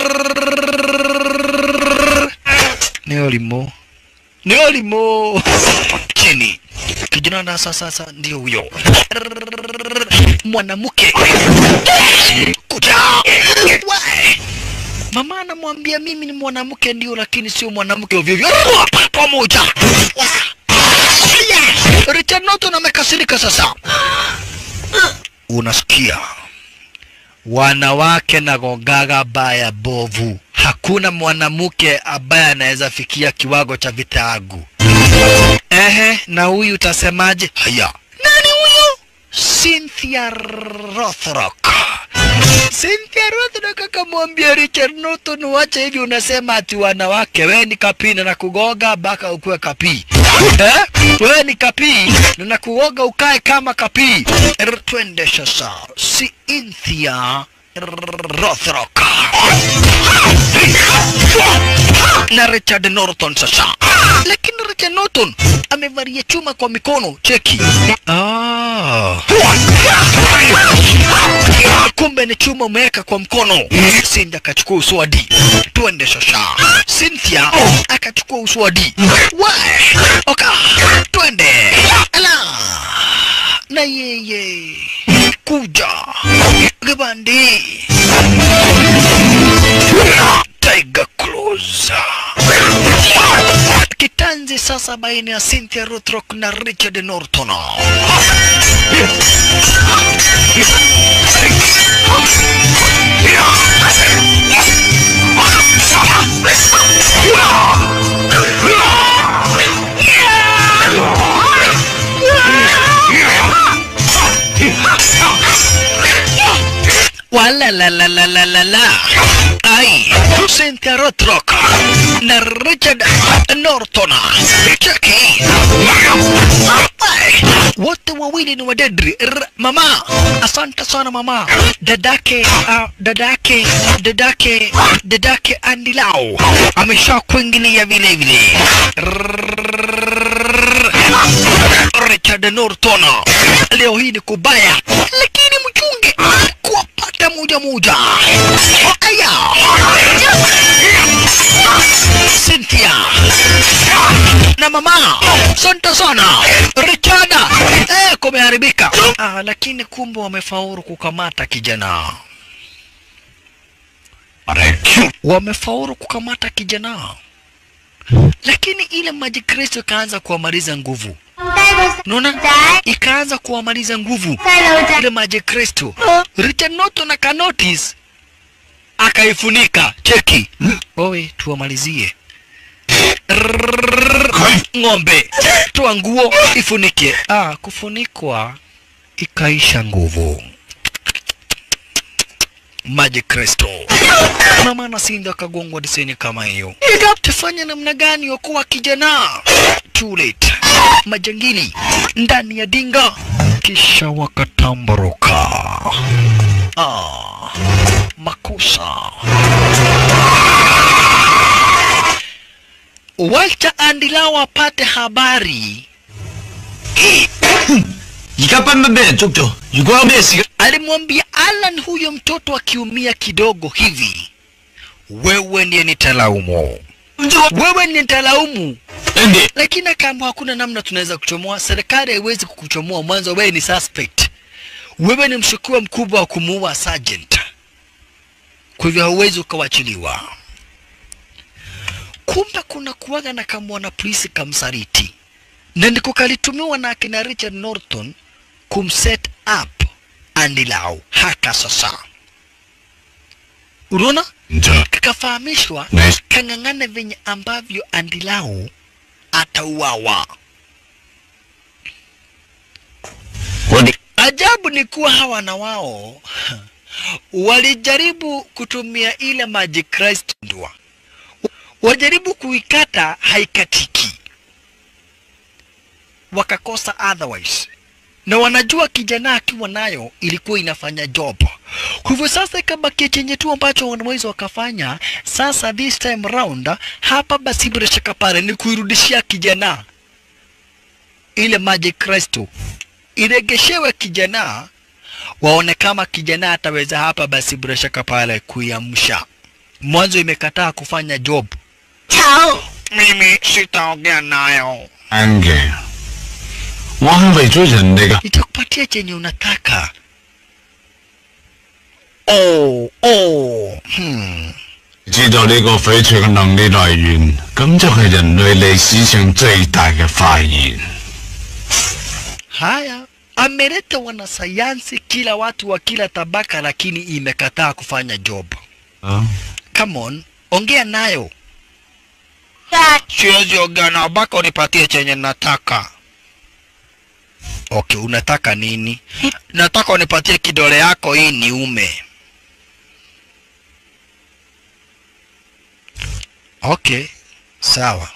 Rrrr. Ni olimo, ni olimo chini kijana na sasa sasa ndio huyo Rrrr. mwanamke kuja We. mama anamwambia mimi ni mwanamke ndio lakini sio mwanamke ovyo ovyo Rrrr, pamoja Wa. Aya. Richard Norton amekasirika sasa unasikia wanawake na gogaga baya bovu hakuna mwanamke ambaye anaweza fikia kiwango cha vitaagu Ehe, na huyu utasemaje? Haya, nani huyu? Cynthia Rothrock. Cynthia Rothrock akamwambia Richard Norton, wacha hivi, unasema ati wanawake, wewe ni kapii na nakugoga mpaka ukuwe kapii eh? Wewe ni kapii na nakugoga ukae kama kapii. Er, Twende sasa, Cynthia Rothrock na Richard Norton sasa. Lakini Richard Norton amevalia chuma kwa mikono, cheki. Ah. Kumbe ni chuma umeweka kwa mkono. Cindy akachukua uswadi. Twende sasa. Cynthia akachukua uswadi. We. Oka. Twende. Ala. Na yeye. Kuja. Gabandi. Tiger Claws. Kitanzi sasa baina ya Cynthia Rothrock na Richard Norton. Wala la la la la la la. Ai, Cynthia Rothrock na Richard Norton. Cheki. Ai, wote wawili ni wadedri. R mama, asante sana mama. Dadake, uh, dadake, dadake, dadake Andy Lau amesha kuingilia vile vile. Rrrr. Richard Norton, leo hii ni kubaya, lakini mchunge kuwapata moja moja. Aya, Cynthia na mama, asante sana Richard. Eh, kumeharibika. Ah, lakini kumbe wamefaulu kukamata kijana, But I killed wamefaulu kukamata kijana, lakini ile maji Kristo ikaanza kuwamaliza nguvu. 低個 Unaona, 仔， ikaanza kuwamaliza nguvu 細路仔 ile maji Kristo. Richard Norton akanotice akaifunika. Cheki wewe, tuwamalizie Rrrr, ng'ombe, toa nguo ifunike. Ah, kufunikwa ikaisha nguvu. Maji Kristo. Mama na Sinda akagongwa diseni kama hiyo. Tafanya namna gani okoa kijana? Too late. Majangili ndani ya dinga kisha wakatamburuka. Ah, makosa. Wacha Andilao apate habari. 而家斌斌俾人捉咗，如果有咩事， Alimwambia Alan huyo mtoto akiumia kidogo hivi, wewe ndiye nitalaumu, wewe ndiye nitalaumu. Andy， Lakini akaambiwa hakuna namna tunaweza kuchomoa, serikali haiwezi kukuchomoa. Mwanzo wewe ni suspect, wewe ni mshukiwa mkubwa wa kumuua sergeant, kwa hivyo hauwezi ukawachiliwa. Kumbe kuna kuwaga na kamwana polisi kamsariti, na ndiko kalitumiwa na akina Richard Norton kumset up Andy Lau haka sasa. Unaona, 唔錯， kakafahamishwa Nice. kang'ang'ane venye ambavyo Andy Lau atauawa. 我哋 Ajabu ni kuwa hawa na wao walijaribu kutumia ile Magic Christ ndua, wajaribu kuikata haikatiki, wakakosa otherwise, na wanajua kijana akiwa nayo ilikuwa inafanya job. Kwa hivyo sasa ikabakia chenye tu ambacho wanaweza wakafanya sasa, this time round hapa basi, bila shaka pale ni kuirudishia kijana ile Magic Crystal iregeshewe kijana, waone kama kijana ataweza hapa basi, bila shaka pale kuiamsha. Mwanzo imekataa kufanya job. 丑， Mimi sitaongea nayo, 啱嘅。我係為咗人哋嘅， nitakupatia chenye unataka. Oh, oh. Hmm. 知道呢個翡翠嘅能力來源，咁就係人類歷史上最大嘅發現。 Haya, ameleta wanasayansi kila watu wa kila tabaka, lakini imekataa kufanya job. 啊， Come on, ongea nayo. 但 Siwezi ongea nao mpaka unipatie chenye nataka. Okay, unataka nini? Nataka unipatie kidole yako hii niume. Okay, sawa.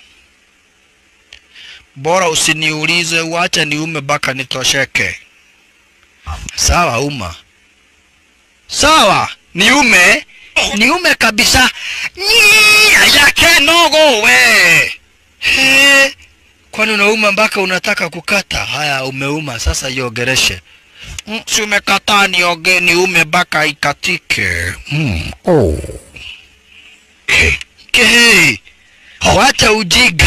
Bora usiniulize, uache niume mpaka nitosheke. Sawa, uma. Sawa, niume niume kabisa. Nyii, yake nogo we. He, kwani unauma mpaka unataka kukata? Haya, umeuma sasa, iogereshe. Mm, si umekataa nioge niume mpaka ikatike. Mm. Oh. Ke, ke, wacha ujiga.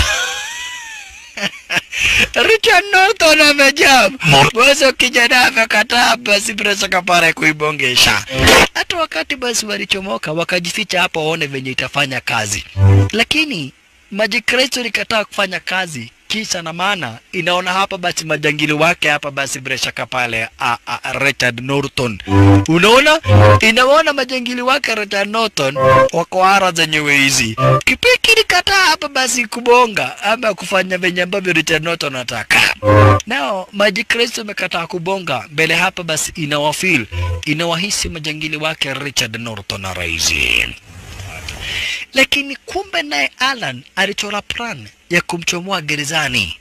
Richard Norton amejam. Mwanzo kijana amekataa basi bila shaka pale kuibongesha. Hata wakati basi walichomoka wakajificha hapo waone venye itafanya kazi. Lakini Magic Crystal ilikataa kufanya kazi kisa na maana inaona hapa basi majangili wake hapa basi bila shaka pale a, a, Richard Norton. Unaona? Inaona majangili wake Richard Norton wako ara zenyewe hizi. Kipiki ilikataa hapa basi kubonga ama kufanya venye ambavyo Richard Norton anataka. Nao Magic Crystal imekataa kubonga mbele hapa basi inawafeel inawahisi majangili wake Richard Norton na raisi lakini kumbe naye Alan alichora plan ya kumchomoa gerezani.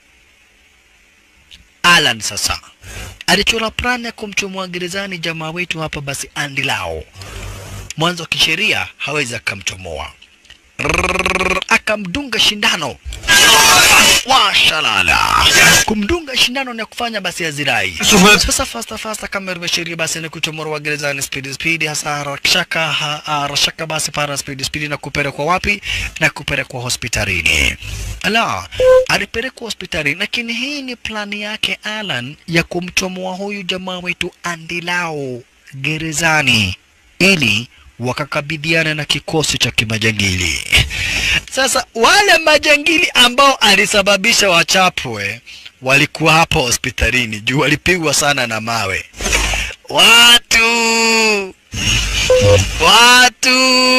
Alan sasa alichora plan ya kumchomoa gerezani jamaa wetu hapa basi Andy Lau. Mwanzo kisheria hawezi akamchomoa, Rrrr, akamdunga shindano washalala, kumdunga shindano na kufanya basi azirai. Sasa fasta fasta kama ilivyo sheria basi ni kuchomorwa gerezani speed speed, hasa harashaka ha- harashaka basi para speed speed na kupelekwa wapi? Na kupelekwa hospitalini. Ala, alipelekwa hospitalini, lakini hii ni plani yake Alan ya kumchomoa huyu jamaa wetu Andy Lau gerezani ili wakakabidhiana na kikosi cha kimajangili. Sasa wale majangili ambao alisababisha wachapwe walikuwa hapa hospitalini juu walipigwa sana na mawe. Watu watu,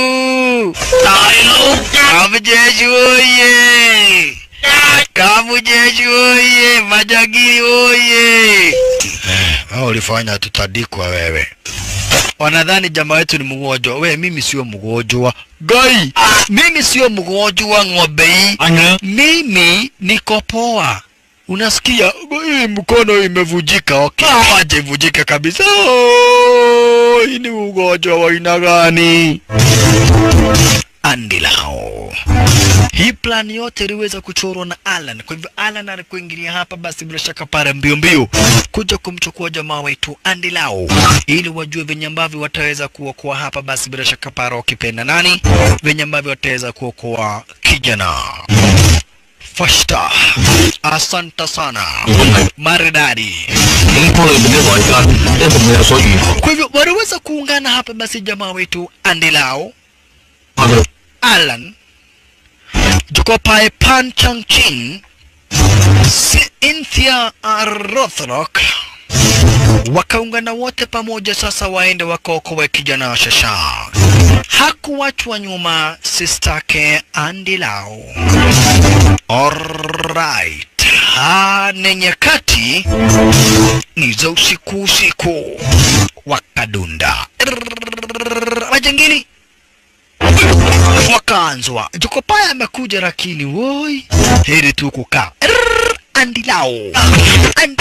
Kamujeshi oye! Kamujeshi oye! Majangili oye! Hao ulifanya tutadikwa wewe wanadhani jamaa wetu ni mgonjwa. We, mimi sio mgonjwa gai, mimi sio mgonjwa ng'ombe hii, mimi niko poa. unasikia hii mkono imevujika okay waje ivujike kabisa Oh, hii ni ugonjwa wa aina gani andilao hii plani yote iliweza kuchorwa na Alan. Kwa hivyo Alan alikuingilia hapa, basi bila shaka pale mbio mbio kuja kumchukua jamaa wetu Andy Lau ili wajue venye ambavyo wataweza kuokoa hapa, basi bila shaka pale wakipenda nani, venye ambavyo wataweza kuokoa kijana Fashta. Asante sana maridadi. 警方裏面啲內奸一定會有所預防。 Kwa hivyo waliweza kuungana hapa, basi jamaa wetu Andy Lau 發覺 Alan Jokopae Pan Chang Chin Cynthia Rothrock wakaungana wote pamoja sasa waende wakaokoe kijana Shasha. Hakuwachwa nyuma sistake Andy Lau. Alright. Ha, ni nyakati ni za usiku usiku wakadunda majangili wakaanzwa Jokopaya amekuja lakini woi heri tu kukaa Rrrr, Andi lao Andi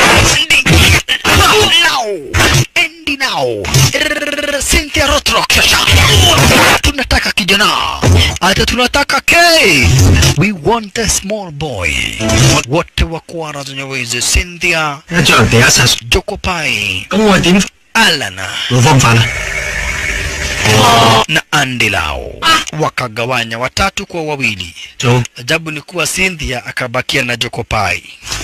lao Andi lao Rrrr, Cynthia Rothrock sasa tunataka kijana hata tunataka K we want the small boy wote wakuwa razonyeweze Cynthia 一將人地下殺， Jokopai 咁我點 Alan 冇方法啦？ na Andi lao wakagawanya watatu kwa wawili. 做 Ajabu ni kuwa Cynthia akabakia na Jokopai.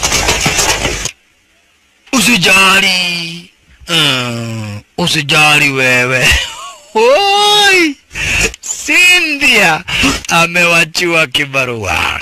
Usijali, mm, usijali wewe. Oi, Cynthia amewachiwa kibarua.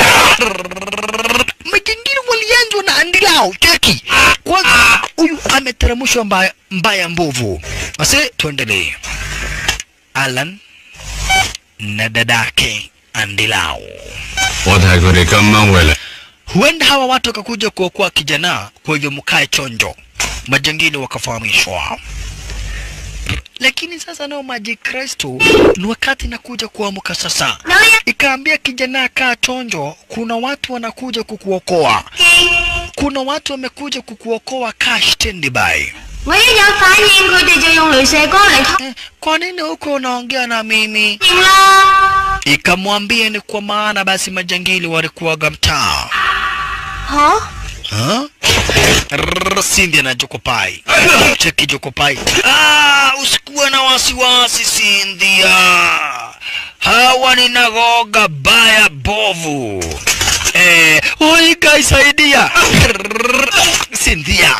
Majingine walianzwa na Andi lao cheki. Kwanza huyu ameteremshwa mbaya, mbaya mbovu. Basi tuendelee. Alan na dadake Andi lao. 我睇佢哋今晚會嚟。 Huenda hawa watu wakakuja kuokoa kijana, kwa hivyo mkae chonjo. Majangili wakafahamishwa. Lakini sasa nao maji Kristo ni wakati nakuja kuamka sasa. Ikaambia kijana kaa chonjo, kuna watu wanakuja kukuokoa. Kuna watu wamekuja kukuokoa, kaa standby. 我一有反應，佢哋就用雷射光嚟通 Eh, kwa nini huko unaongea na mimi? 電啦。 Ikamwambia ni kwa maana basi majangili walikuwaga mtaa. 嚇？ Huh? Rrrr, Cindy na Jokopai. Cheki Jokopai. Ah, usikuwe na wasiwasi Cynthia. Hawa ni nagoga baya bovu. Eh, oi guys saidia. Rrrr, Cynthia.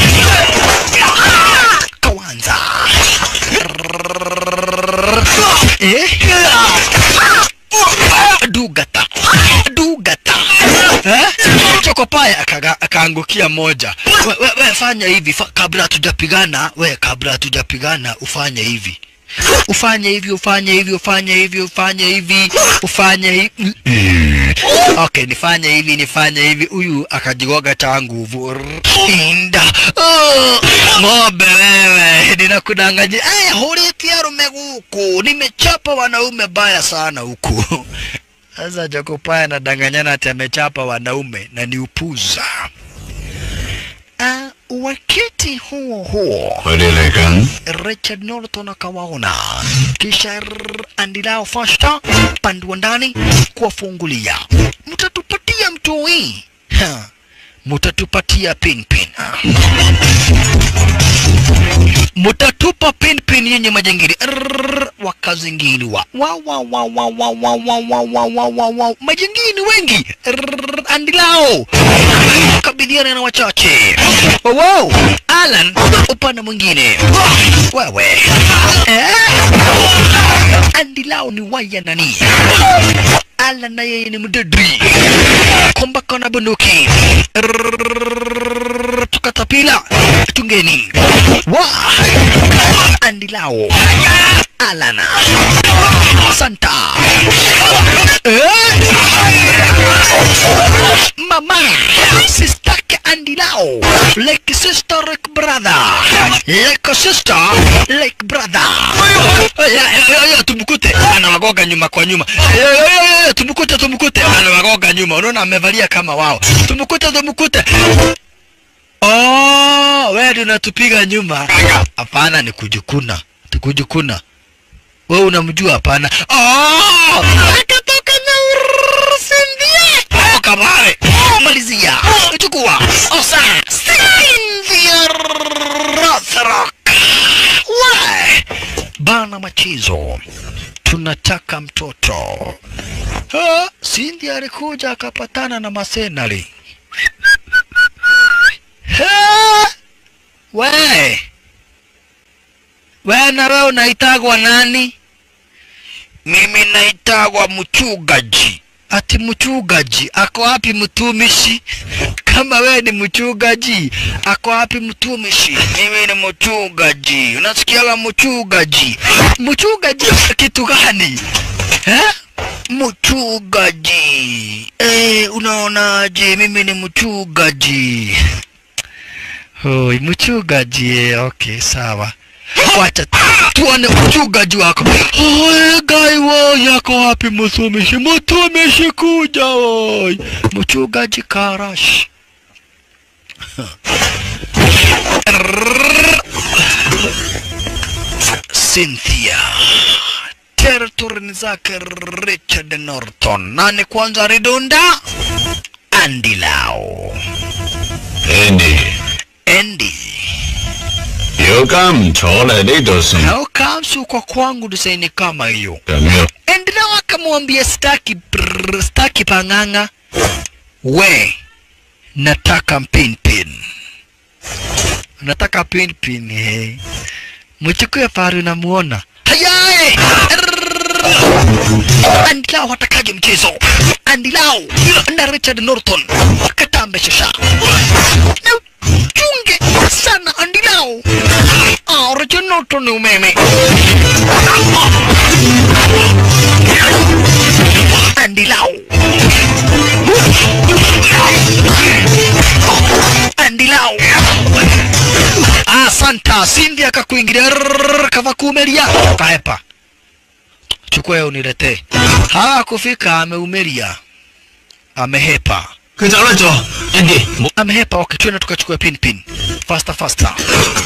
Kawanza. Rrrr, Eh? Dugata. Dugata. Eh? Chokopaya akaga- akaangukia moja. We, we, we fanya hivi fa, kabla hatujapigana, we kabla hatujapigana ufanye hivi. Ufanye hivi, ufanye hivi, ufanye hivi, ufanye hivi, ufanye hivi. Mm. Okay, nifanye hivi, nifanye hivi. Huyu akajigoga cha nguvu. Rrr, Inda. Oh, ng'ombe wewe, ninakudanganya. Eh, hulitia rume huku. Nimechapa wanaume baya sana huku. Sasa Jokopaya anadanganyana ati amechapa wanaume na ni upuza. Uh, wakati huo huo 佢哋嚟緊。 Richard Norton akawaona, kisha rrr, Andilao Fasta pande wa ndani kuwafungulia. Mtatupatia mtoi, Ha, mtatupatia pinpin, mtatupa pinpin yenye majangili. Rrr, Wakazingiliwa wa wa wa wa wa wa wa wa wa wa wa wa majangili wengi. Rrr, Andilao kabidhiana na wachache. Wow, wow. Alan upande mwingine wewe eh? Andilao ni waya nani? Alan na yeye ni mdedri kombako na bunduki Rrrr, tukatapila tungeni wa Andilao Alan Santa eh? mama sistake Andilao like sister like brother like sister like brother Ya, ya, ya, tumkute anawagoga nyuma kwa nyuma Ya, ya, ya, ya, tumkute tumkute anawagoga nyuma unaona amevalia kama wao tumkute tumkute oh wewe ndio unatupiga nyuma hapana ni kujikuna ni kujikuna wewe unamjua hapana oh akatoka na Cynthia toka pale malizia chukua osa Cynthia Rothrock we bana machizo tunataka mtoto ha, Cynthia alikuja akapatana na masenali Ha! we we na wewe unaitagwa nani mimi naitagwa mchugaji ati mchugaji ako wapi mtumishi kama wewe ni mchugaji ako wapi mtumishi mimi ni mchugaji unasikiaga mchugaji mchugaji kitu gani eh? mchugaji eh, unaonaje mimi ni mchugaji Hoi, mchugaji eh, okay sawa wacha tu- tuone uchungaji wako Oe, gai wo yako wapi mtumishi mtumishi kuja oi mchungaji karash Cynthia territory zake Richard Norton nani kwanza ridunda Andy Lau Andy， Andy 有間唔錯咧，呢度算 Hao kamsu kwa kwangu desaini kama hiyo. 咁樣。 Endelea wakamwambia staki brrr, staki pang'ang'a. We nataka pin pin. Nataka pin pin he. Mchukue faru namuona. Hayae! Andilao watakaje mchezo? Andilao na Richard Norton katambe shasha. Na uchunge sana Andilao. Ah, Richard Norton ni umeme. Andilao. Andilao. Ah, santa Cindy akakuingilia rrrr, kava kuumelia kaepa. Chukua hiyo uniletee. Hakufika ameumelia. Amehepa. 佢走甩咗，Andy，冇 Amehepa. Okay, twende tukachukua pin pin. Faster faster.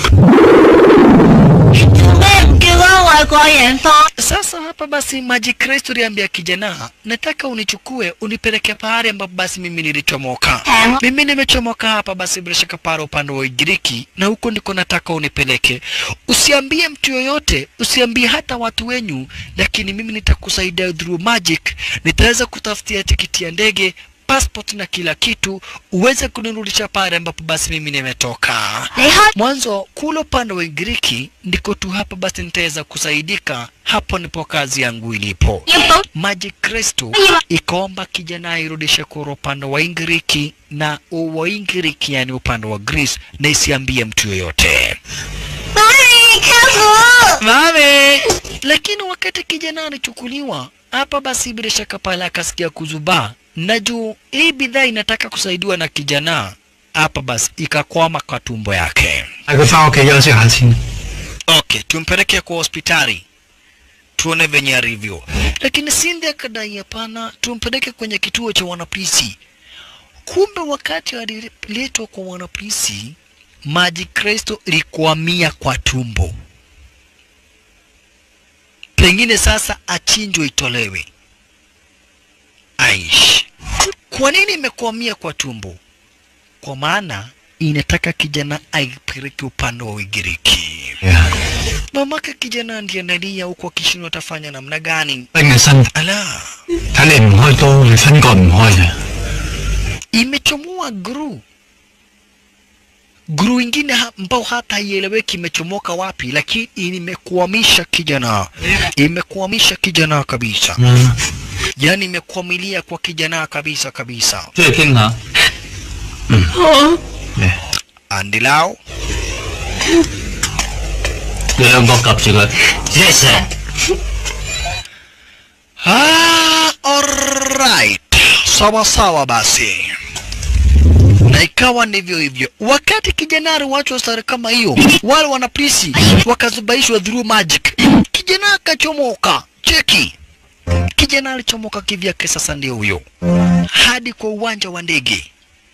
咩叫嗰個外國人放？ Sasa hapa basi Maji Kristo aliambia kijana, nataka unichukue unipeleke pahali ambapo basi mimi nilichomoka. Ehe. Mimi nimechomoka hapa basi bila shaka pale upande wa Ugiriki na huko ndiko nataka unipeleke. Usiambie mtu yoyote, usiambie hata watu wenyu, lakini mimi nitakusaidia through magic. Nitaweza kutafutia tikiti ya ndege passport na kila kitu uweze kunirudisha pale ambapo basi mimi nimetoka. 你開 Mwanzo kule upande wa Ugiriki ndiko tu hapa basi nitaweza kusaidika, hapo ndipo kazi yangu ilipo. 要保 Maji Kristo ikaomba kijana airudishe kwa upande wa Ingiriki na wa Ingiriki, yani upande wa Greece, na isiambie mtu yoyote. 媽咪靠 Mame! Lakini wakati kijana alichukuliwa hapa, basi bila shaka pale akasikia kuzubaa, na juu hii bidhaa inataka kusaidiwa na kijana hapa, basi ikakwama kwa tumbo yake. 帶佢翻屋企休息下先。 Okay, tumpeleke kwa hospitali tuone venye alivyo, lakini Cindy akadai hapana, tumpeleke kwenye kituo cha wanapolisi. Kumbe wakati aliletwa kwa wanapolisi, maji Kristo ilikwamia kwa tumbo, pengine sasa achinjwe itolewe. Aish, kwa nini imekwamia kwa tumbo? Kwa maana inataka kijana aipeleke upande wa Ugiriki. Mamake kijana ndiye analia huku akishindwa atafanya namna gani. 冰嘅身體， Ala, 睇你唔開刀，你分割唔開嘅。 imechomoa gru gru ingine ha- ambao hata haieleweki imechomoka wapi, lakini imekwamisha kijana, imekwamisha kijana kabisa, 嗯， yani imekwamilia kwa kijana kabisa kabisa. 出嚟傾下。嗯。嚟， Andilao 你兩個夾住佢。Yes sir。 Ah, alright. Sawa sawa basi. na ikawa ndivyo hivyo. Wakati kijana aliwachwa stari kama hiyo, wale wanapolisi wakazubaishwa through magic, kijana akachomoka. Cheki, kijana alichomoka kivyake. Sasa ndio huyo hadi kwa uwanja wa ndege.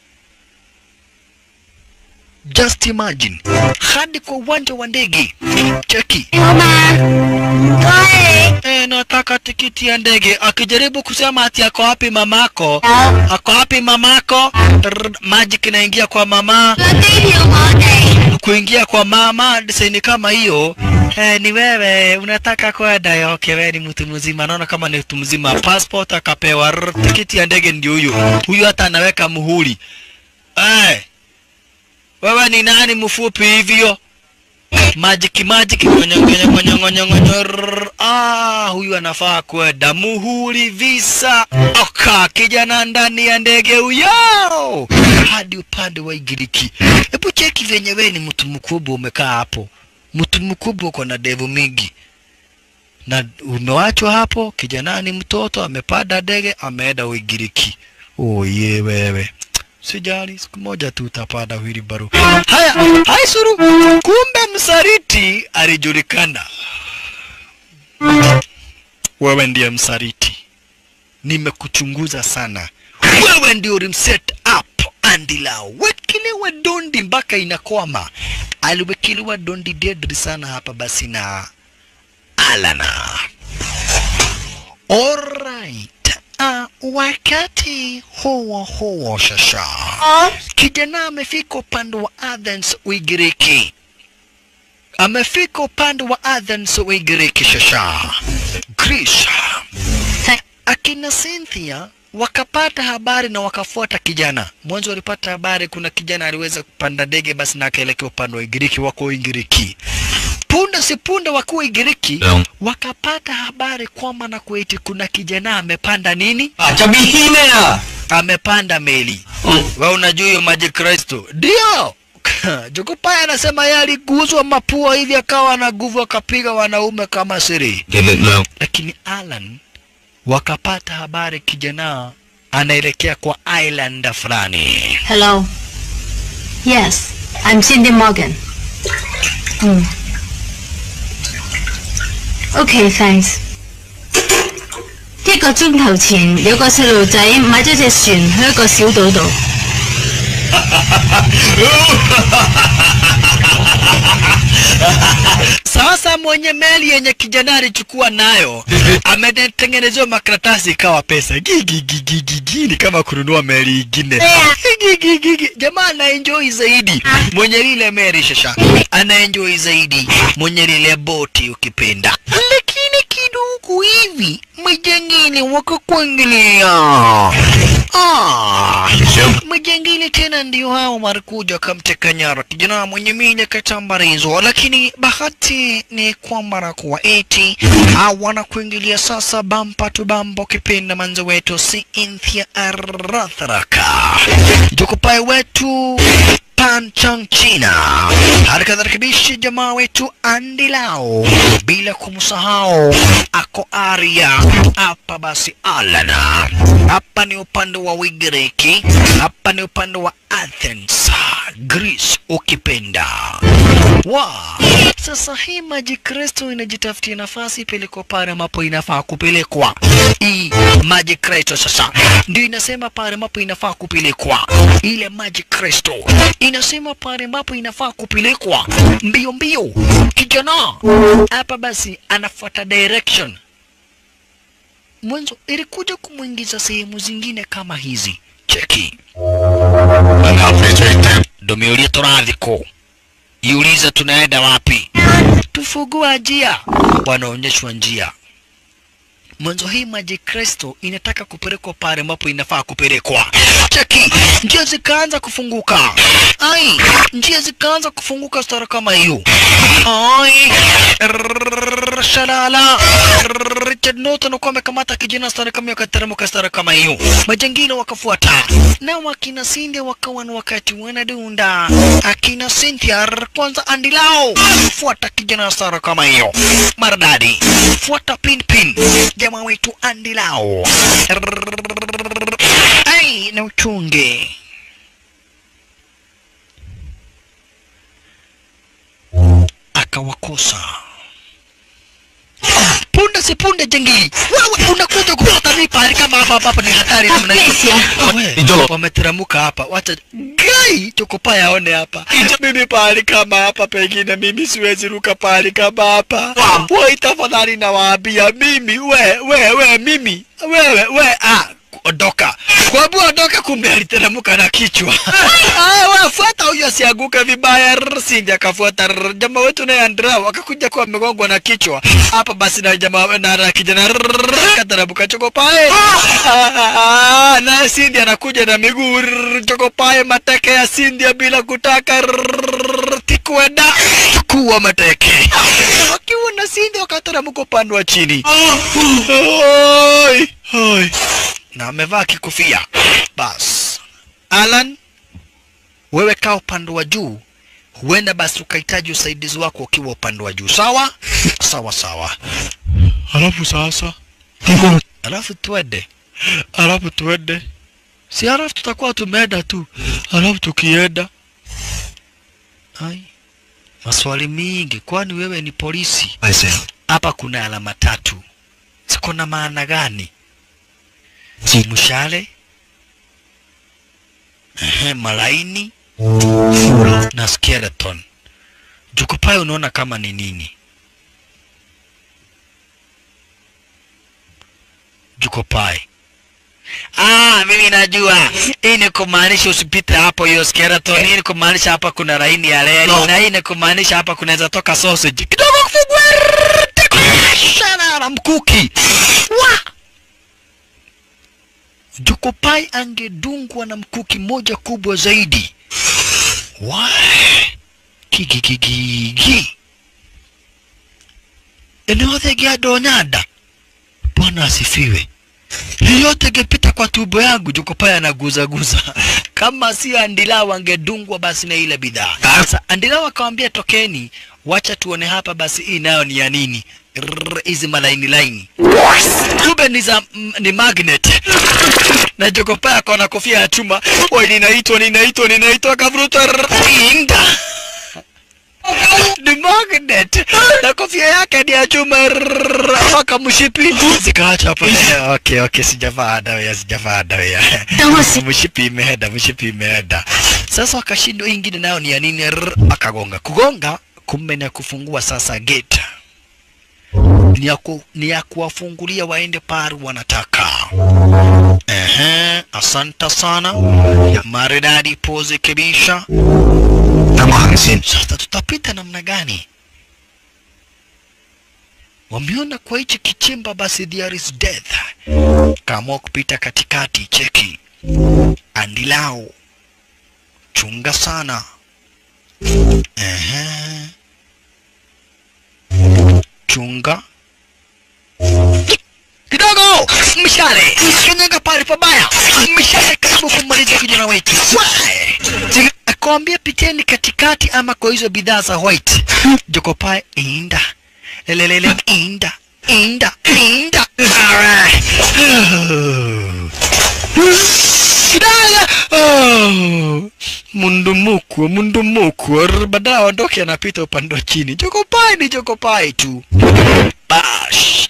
Just imagine, hadi kwa uwanja wa ndege. Cheki, 好嘛，唔該 e, nataka tikiti ya ndege. Akijaribu kusema ati ako wapi mamako, 你。有 ako wapi mamako, Trrr, magic inaingia kwa mama 個機票我哋。 kuingia kwa mama desaini kama hiyo eh, ni wewe unataka kwenda okay, wewe ni mtu mzima, naona kama ni mtu mzima. Passport akapewa, rrr, tikiti ya ndege ndio huyo huyo, hata anaweka muhuri eh, wewe ni nani mfupi hivyo? Magic magic ngonyo ngonyo ngonyo ngonyo ngonyo rrr. ah, huyu anafaa kwenda muhuri visa oka kijana ndani ya ndege huyo hadi upande wa Igiriki. Hebu cheki venye wewe ni mtu mkubwa umekaa hapo, mtu mkubwa uko na devu mingi na umewachwa hapo, kijana ni mtoto amepanda ndege ameenda Ugiriki. Oye wewe Sijali, siku moja tu utapanda wheelbarrow. Haya, hai suru. Kumbe msaliti alijulikana. Wewe ndiye msaliti, nimekuchunguza sana. Wewe ndio ulimset up Andila, wekelewa dondi mpaka inakwama. Aliwekelewa dondi deadly sana hapa basi na Alana. Alright. Uh, wakati huo huo shasha kijana amefika upande wa Athens Ugiriki, amefika upande wa Athens Ugiriki shasha Greece. Akina Cynthia wakapata habari na wakafuata kijana. Mwanzo walipata habari kuna kijana aliweza kupanda ndege basi na akaelekea upande wa Ugiriki, wako Ugiriki. Punde si punde wakuwa Ugiriki Naam. wakapata habari kwamba na kueti kuna kijana amepanda nini, 啊，就變謙咩啊？ amepanda meli. 嗯， We unajua hiyo maji Kristo? Ndio. Jokopaya anasema yeye aliguzwa mapua hivi akawa na nguvu akapiga wanaume kama siri. 嘅力量。 Lakini Alan wakapata habari kijana anaelekea kwa island fulani. Hello. Yes, I'm Cindy Morgan. Hmm. Okay, thanks. 一個鐘頭前有個細路仔買咗隻船去一個小島度。 Sasa mwenye meli yenye kijana alichukua nayo ametengenezewa makaratasi ikawa pesa gigigigigigi, ni kama kununua meli ingine. Gigigigigi. Jamaa anaenjoy zaidi mwenye lile meli shasha, anaenjoy zaidi mwenye lile boti ukipenda, lakini kidogo hivi majangili wakakuingilia. Ah, majangili tena ndio hao marikuja wakamteka nyara kijana mwenye minya katambarizo, lakini bahati ni kwamba na kuwa eti hawana kuingilia sasa, bampa tu bampa, ukipenda manzo wetu si Cynthia Aratharaka jokopae wetu Pan Chang China, hali kadhalika bishi jamaa wetu Andy Lau, bila kumsahau ako Aria hapa. Basi Alana hapa ni upande wa Ugiriki, hapa ni upande wa Athens, Greece ukipenda wa sasa hii maji Kristo inajitafutia nafasi ipelekwa pale ambapo inafaa kupelekwa. Hii maji Kristo sasa ndio inasema pale ambapo inafaa kupelekwa. Ile maji Kristo inasema pale ambapo inafaa kupelekwa mbio mbio. Kijana hapa basi anafuata direction. Mwanzo ilikuja kumwingiza sehemu zingine kama hizi. Cheki. 問下翡翠艇 Ndomeulia toradhiko iuliza tunaenda wapi? Tufungua njia, wanaonyeshwa njia. Mwanzo hii maji Kristo inataka kupelekwa pale ambapo inafaa kupelekwa. Cheki, njia zikaanza kufunguka. Ai, njia zikaanza kufunguka stara kama hiyo. Ai, rrrr, shalala. Rrrr, Richard Norton alikuwa amekamata kijana stara kama hiyo, akateremka stara kama hiyo. Majangili wakafuata na wakina Cynthia wakawa na wakati wanadunda. Akina Cynthia rrr, kwanza andilao, fuata kijana stara kama hiyo, maridadi, fuata pin pin, jamaa wetu andilao. Rrrr, Ai, na uchunge akawakosa punde si punde jengi wewe unakuja kupata mimi pahali kama hapa ambapo ni hatari namna hii Amesia. Wewe, Ijolo. wameteramuka hapa wacha gai chokopa yaone hapa mimi pahali kama hapa pengine mimi siwezi ruka pahali kama hapa wai tafadhali nawaambia mimi we we we mimi wewe we ah ondoka kwabu ondoka kumbe aliteremka na kichwa ah, we, fuata huyo asianguke vibaya Rrr, sindi akafuata Rrr, jamaa wetu naye Andrau akakuja kuwa amegongwa na kichwa hapa basi na jamaa na na kijana Rrr, kateremka chokopae Ah, na Cindy anakuja na miguu rrrr, chokopae mateke ya Cindy bila kutaka rrrr, tikwenda chukua mateke wakiwa na Cindy wakateremka upande wa chini Oi, oi. na amevaa kikofia bas Alan wewe kaa upande wa juu huenda basi ukahitaji usaidizi wako ukiwa upande wa juu sawa sawa sawa alafu sasa alafu twende alafu tuende si alafu tutakuwa tumeenda tu alafu tukienda ai maswali mingi kwani wewe ni polisi I said, hapa kuna alama tatu ziko na maana gani Si- mshale ehe malaini Fura. na skeleton jukupayo unaona kama ni nini jukopai Ah, mimi najua hii ni kumaanisha usipite hapo hiyo skeleton. Hii ni kumaanisha hapa kuna laini ya reli No. na hii ni kumaanisha hapa kunaweza toka sausage kidogo kufungua sana na mkuki wa Jokopai angedungwa na mkuki moja kubwa zaidi. Wa kigigigigi eneo thege adonyada. Bwana asifiwe. Hii yote ingepita kwa tumbo yangu, Jokopai anaguzaguza. Kama si Andilawa angedungwa basi na ile bidhaa. Sasa Andilawa akamwambia tokeni, wacha tuone hapa basi hii nayo ni ya nini. Rrrr, Hizi malaini laini kumbe ni za m- ni magnet na Jokopai akaona kofia ya chuma. Oi, ninaitwa ninaitwa ninaitwa, akavuruta rrrr, inga ni magnet na kofia yake ni ya chuma rrrr, mpaka mshipi zikaacha hapo. Okay, okay, sijavaa dawa ya sijavaa dawa ya Tawasi. mshipi imeenda, mshipi imeenda. Sasa wakashindwa, hii ingine nayo ni ya nini? Rrr, Akagonga kugonga, kumbe ni ya kufungua sasa gate ni ya, ku, ni ya kuwafungulia waende pari wanataka. Ehe, asante sana maridadi, pose kibisha. 等我行先。 Sasa tutapita namna gani? Wameona kwa hichi kichimba, basi there is death. Kaamua kupita katikati, cheki andilao, chunga sana. Ehe, chunga kidogo, mshale kanyaga pale pabaya, mshale karibu kumaliza kijana wetu. Wae! Akwambia piteni katikati ama kwa hizo bidhaa za white. Jokopae inda lelelele inda inda inda. Alright. Kidaya! Oh, mundumuku mundumuku Rr, baadaye aondoke anapita upande wa chini. Jokopai ni Jokopai tu. Bash.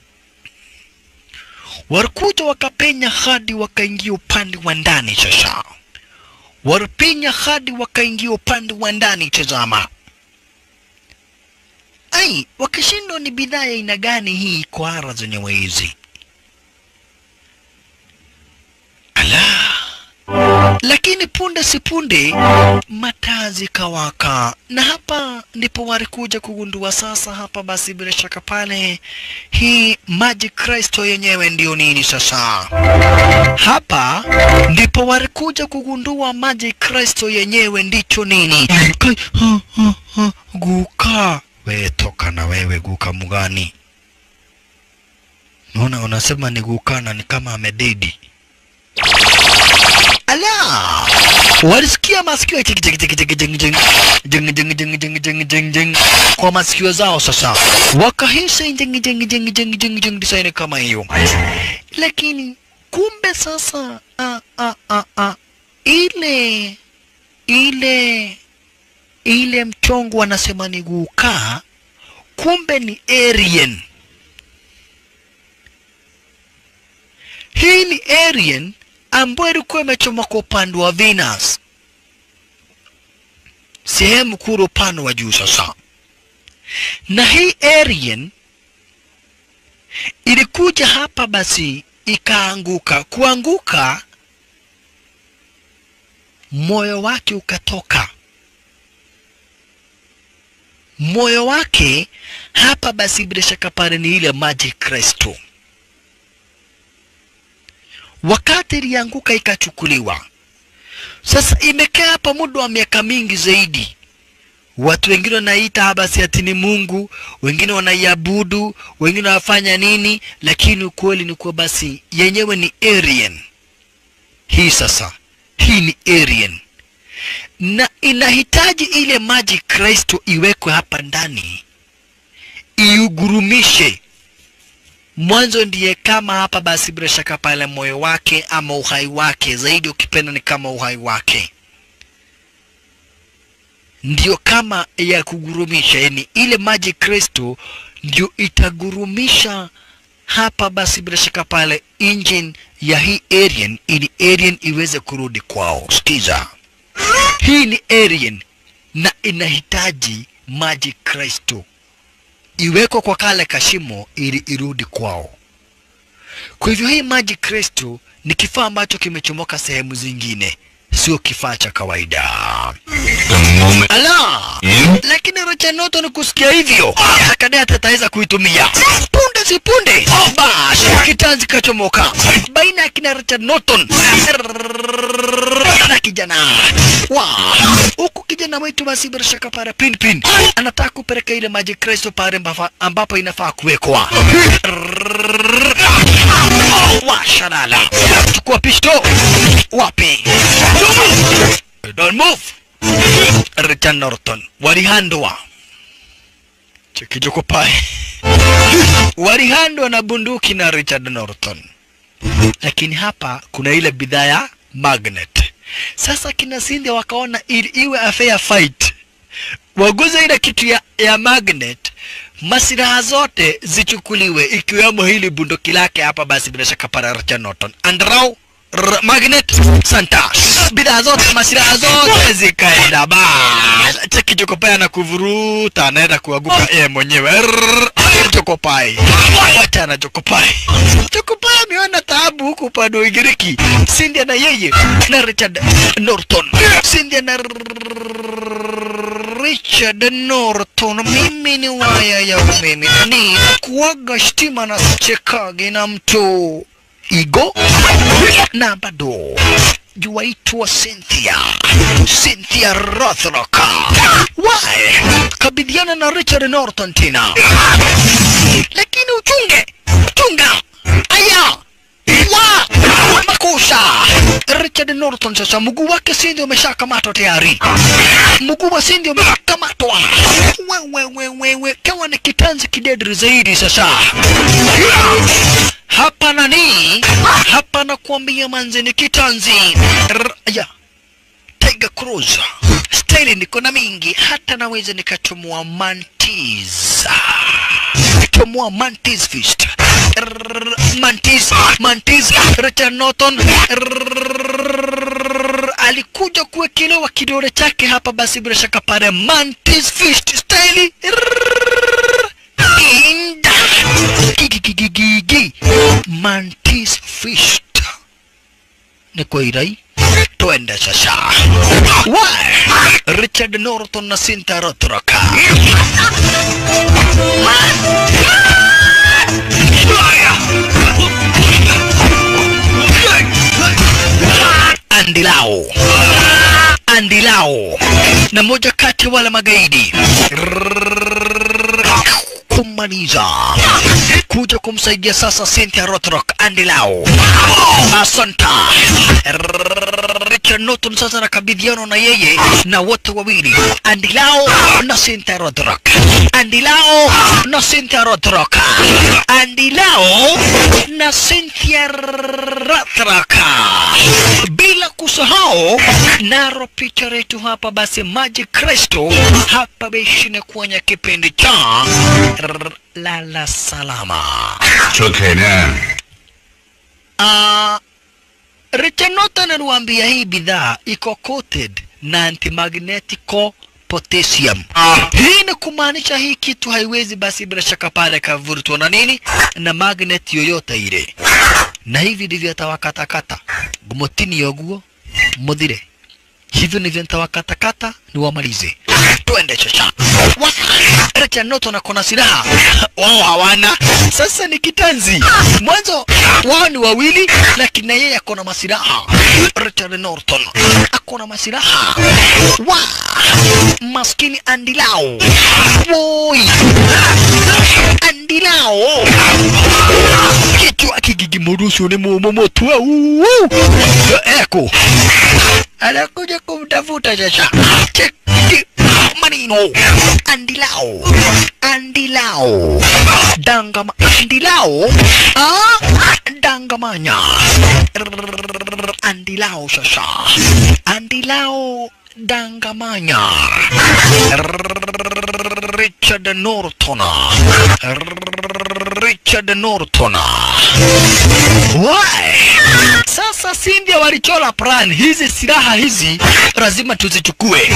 Walikuja wakapenya hadi wakaingia upande wa ndani sasa. Walipenya hadi wakaingia upande wa ndani tazama. Ai, wakashindwa ni bidhaa ya aina gani hii kwara zenyewe hizi. Ala. Lakini punde si punde mataa zikawaka, na hapa ndipo walikuja kugundua sasa. Hapa basi, bila shaka pale, hii Magic Crystal yenyewe ndio nini sasa? Hapa ndipo walikuja kugundua Magic Crystal yenyewe ndicho nini. Kai, ha, ha, ha, guka we, toka na wewe guka mgani? Naona unasema ni guka na ni kama amededi. Ala! Walisikia masikio chiki chiki chiki chiki jing jing jing jing jing jing jing jing jing kwa masikio zao sasa, wakahisi jing jing jing jing jing jing design kama hiyo, lakini kumbe sasa a a a a ile ile ile mchongo wanasema ni gukaa, kumbe ni Aryan. Hii ni Aryan ambayo ilikuwa imechomoka upande wa Venus, sehemu kule upande wa juu sasa. Na hii Aryan ilikuja hapa basi ikaanguka. Kuanguka, moyo wake ukatoka. Moyo wake hapa basi, bila shaka pale ni ile maji Kristo. Wakati ilianguka ikachukuliwa, sasa imekaa hapa muda wa miaka mingi zaidi. Watu wengine wanaita basi ati ni Mungu, wengine wanaiabudu, wengine wanafanya nini, lakini ukweli ni kuwa basi yenyewe ni Aryan. Hii sasa, hii ni Aryan na inahitaji ile maji Kristo iwekwe hapa ndani, iugurumishe mwanzo. Ndiye kama hapa basi, bila shaka pale moyo wake ama uhai wake, zaidi ukipenda ni kama uhai wake ndio kama ya kugurumisha, yani ile maji Kristo ndio itagurumisha hapa basi, bila shaka pale engine ya hii Aryan, ili Aryan iweze kurudi kwao. Sikiza, hii ni Aryan na inahitaji maji Kristo iwekwe kwa kale kashimo ili irudi kwao. Kwa hivyo hii maji Kristo ni kifaa ambacho kimechomoka sehemu zingine, sio kifaa cha kawaida. Ala, lakini Richard Norton kusikia hivyo akadai ataweza kuitumia punde si punde, basi kitanzi kachomoka baina ya kina Richard Norton na kijana wa huku kijana wetu basi, bila shaka para pin pin anataka kupeleka ile maji Kristo pale ambafa- ambapo inafaa kuwekwa. Washalala, chukua pisto. Wapi? Don't move. Richard Norton walihandwa chekijoko pae walihandwa na bunduki na Richard Norton, lakini hapa kuna ile bidhaa ya magnet. Sasa kina Cindy wakaona ili iwe a fair fight, waguze ile kitu ya, ya magnet, masilaha zote zichukuliwe, ikiwemo hili bunduki lake hapa. Basi bila shaka para Richard Norton andrau R- magnet santa bidhaa zote masilaha zote zikaenda bas chekichokopai na kuvuruta anaenda kuanguka yeye mwenyewe Rrrr, chokopai wachana chokopai chokopai ameona taabu huku upande wa Ugiriki Cindy na yeye na Richard Norton Cindy na Richard Norton mimi ni waya ya umeme ni kuaga stima na sichekage na mtu Igo na bado juwaitwa Cynthia Cynthia Rothrock. Why? Kabidhiana na Richard Norton tena, lakini uchunge chunga aya wa makusha Richard Norton sasa mguu wake Cindy umeshakamatwa tayari, mguu wa Cindy umeshakamatwa. Wewe wewe wewe, kawa ni kitanzi kidedri zaidi sasa hapa nani hapa nakuambia manze ni kitanzi R ya Tiger Cruise staili niko na mingi hata naweza nikachomoa mantis chomoa mantis fist R mantis mantis Richard Norton R alikuja kuwekelewa kidole chake hapa basi bila shaka pale mantis fist staili inda gigigigigi mantis fist ni kwa irai twende sasa wa Richard Norton na Cynthia Rothrock Andilao Andilao na moja kati ya wale magaidi kumaliza kuja kumsaidia sasa Cynthia Rothrock Andilao Asanta Richard Norton sasa nakabidhiana na yeye na wote wawili Andilao na Cynthia Rothrock Andilao na Cynthia Rothrock Andilao na Cynthia Rothrock bila kusahau naro picha letu hapa basi maji Kristo hapa beshine kwenye kipindi cha lala salama 出奇呢。 uh, Richard Norton aliwaambia hii bidhaa iko coated na antimagnetico potassium. Hii ni kumaanisha hii kitu haiwezi basi bila shaka pale kavurutwa na nini na magnet yoyote ile, na hivi ndivyo atawakatakata gumotini yoguo muthire hivyo ndivyo nitawakatakata niwamalize. Twende chacha. Wa- Richard Norton ako na silaha, wao hawana. Sasa ni kitanzi. Mwanzo wao ni wawili, lakini na yeye ako na masilaha. Richard Norton ako na masilaha. Wa maskini Andilao, woi Andilao kichwa kigigimurusu ni mumomotua eko anakuja kumtafuta sasa. Cheki manino andilao andilao dangama andilao ah dangamanya andilao sasa andilao dangamanya Richard Norton Richard Norton Why? Sasa Sindia walichola plan hizi silaha hizi lazima tuzichukue.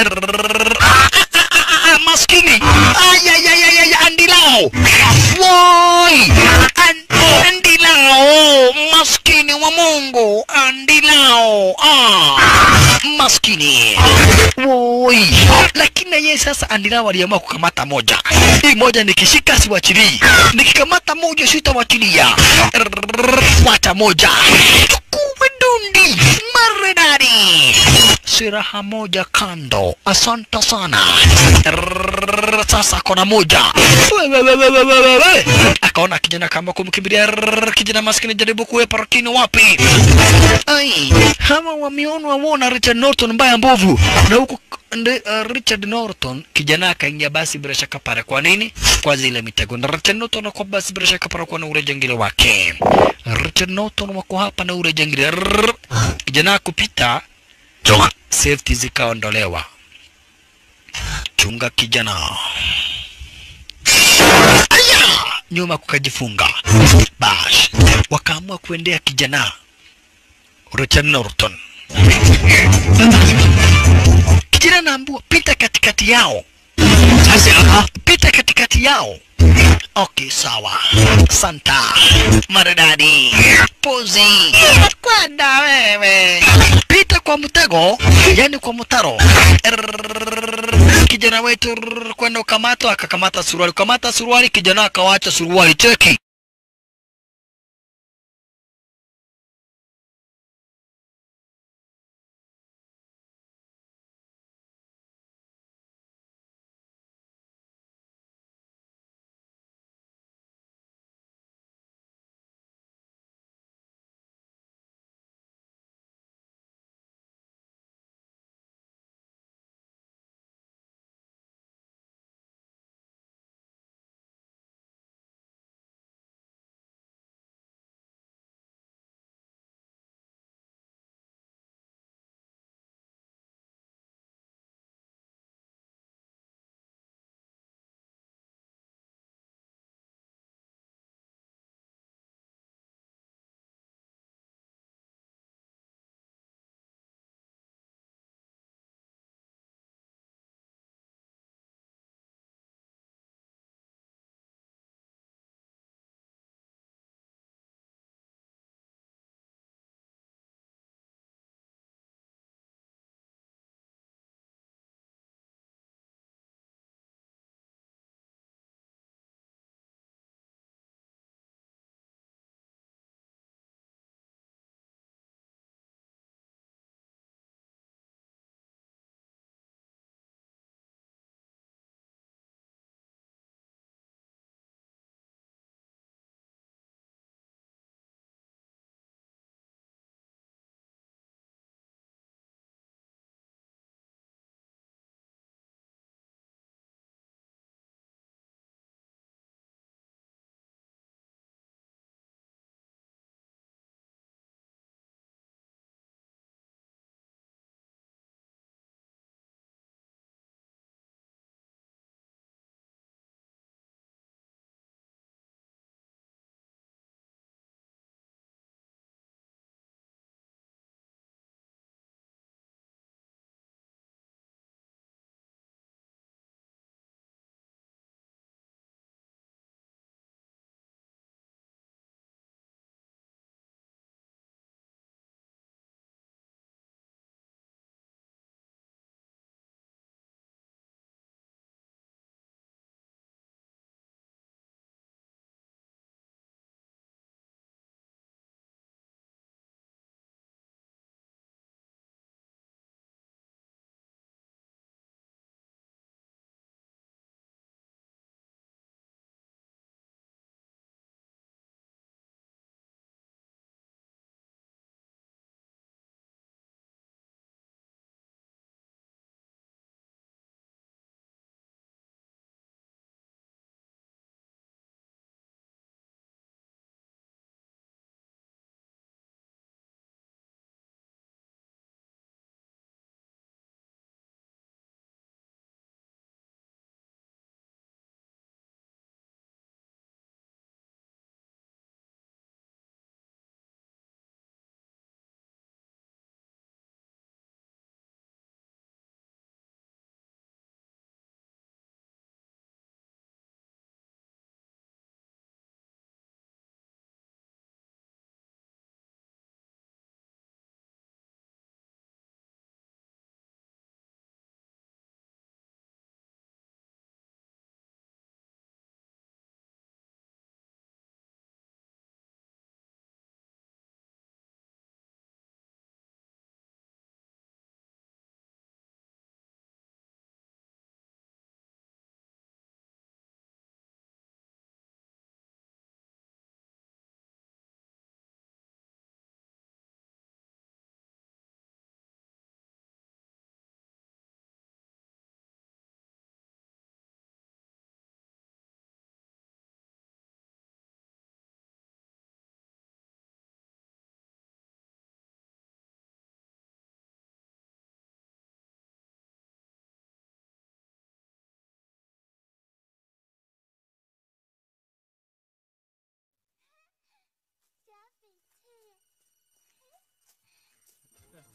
Maskini ayayayay andilao woi An- andilao maskini wa Mungu andilao ah maskini woi lakini na yeye sasa andilao aliamua kukamata moja hii moja nikishika siwachilii nikikamata moja sitawachilia wacha moja chukue dundi maridadi siraha moja kando asante sana sasa kona moja Wewewewewewewe. akaona kijana kama kumkimbilia kijana maskini jaribu kuwepa lakini wapi ai hawa wameonwa wona Richard Norton mbaya mbovu na huku ndi- uh, Richard Norton kijana akaingia basi bila shaka pale kwa nini kwa zile mitego na Richard Norton kwa basi bila shaka pale kwa na ule jangili wake Richard Norton wako hapa na ule jangili Rrrr. kijana kupita 走啊！ safety zikaondolewa. Chunga kijana. Aya! Nyuma kukajifunga. Bash. Wakaamua kuendea kijana. Richard Norton. Kijana naambua pita katikati yao. Sasa pita katikati yao. Okay, sawa. Santa. Maridadi. Pozi. Kwenda wewe. Pita kwa mtego, yani kwa mtaro. Errrr, Kijana wetu rrrr, kwenda ukamata, akakamata suruali. Kamata suruali, kijana akawacha suruali. Cheki.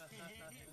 啊！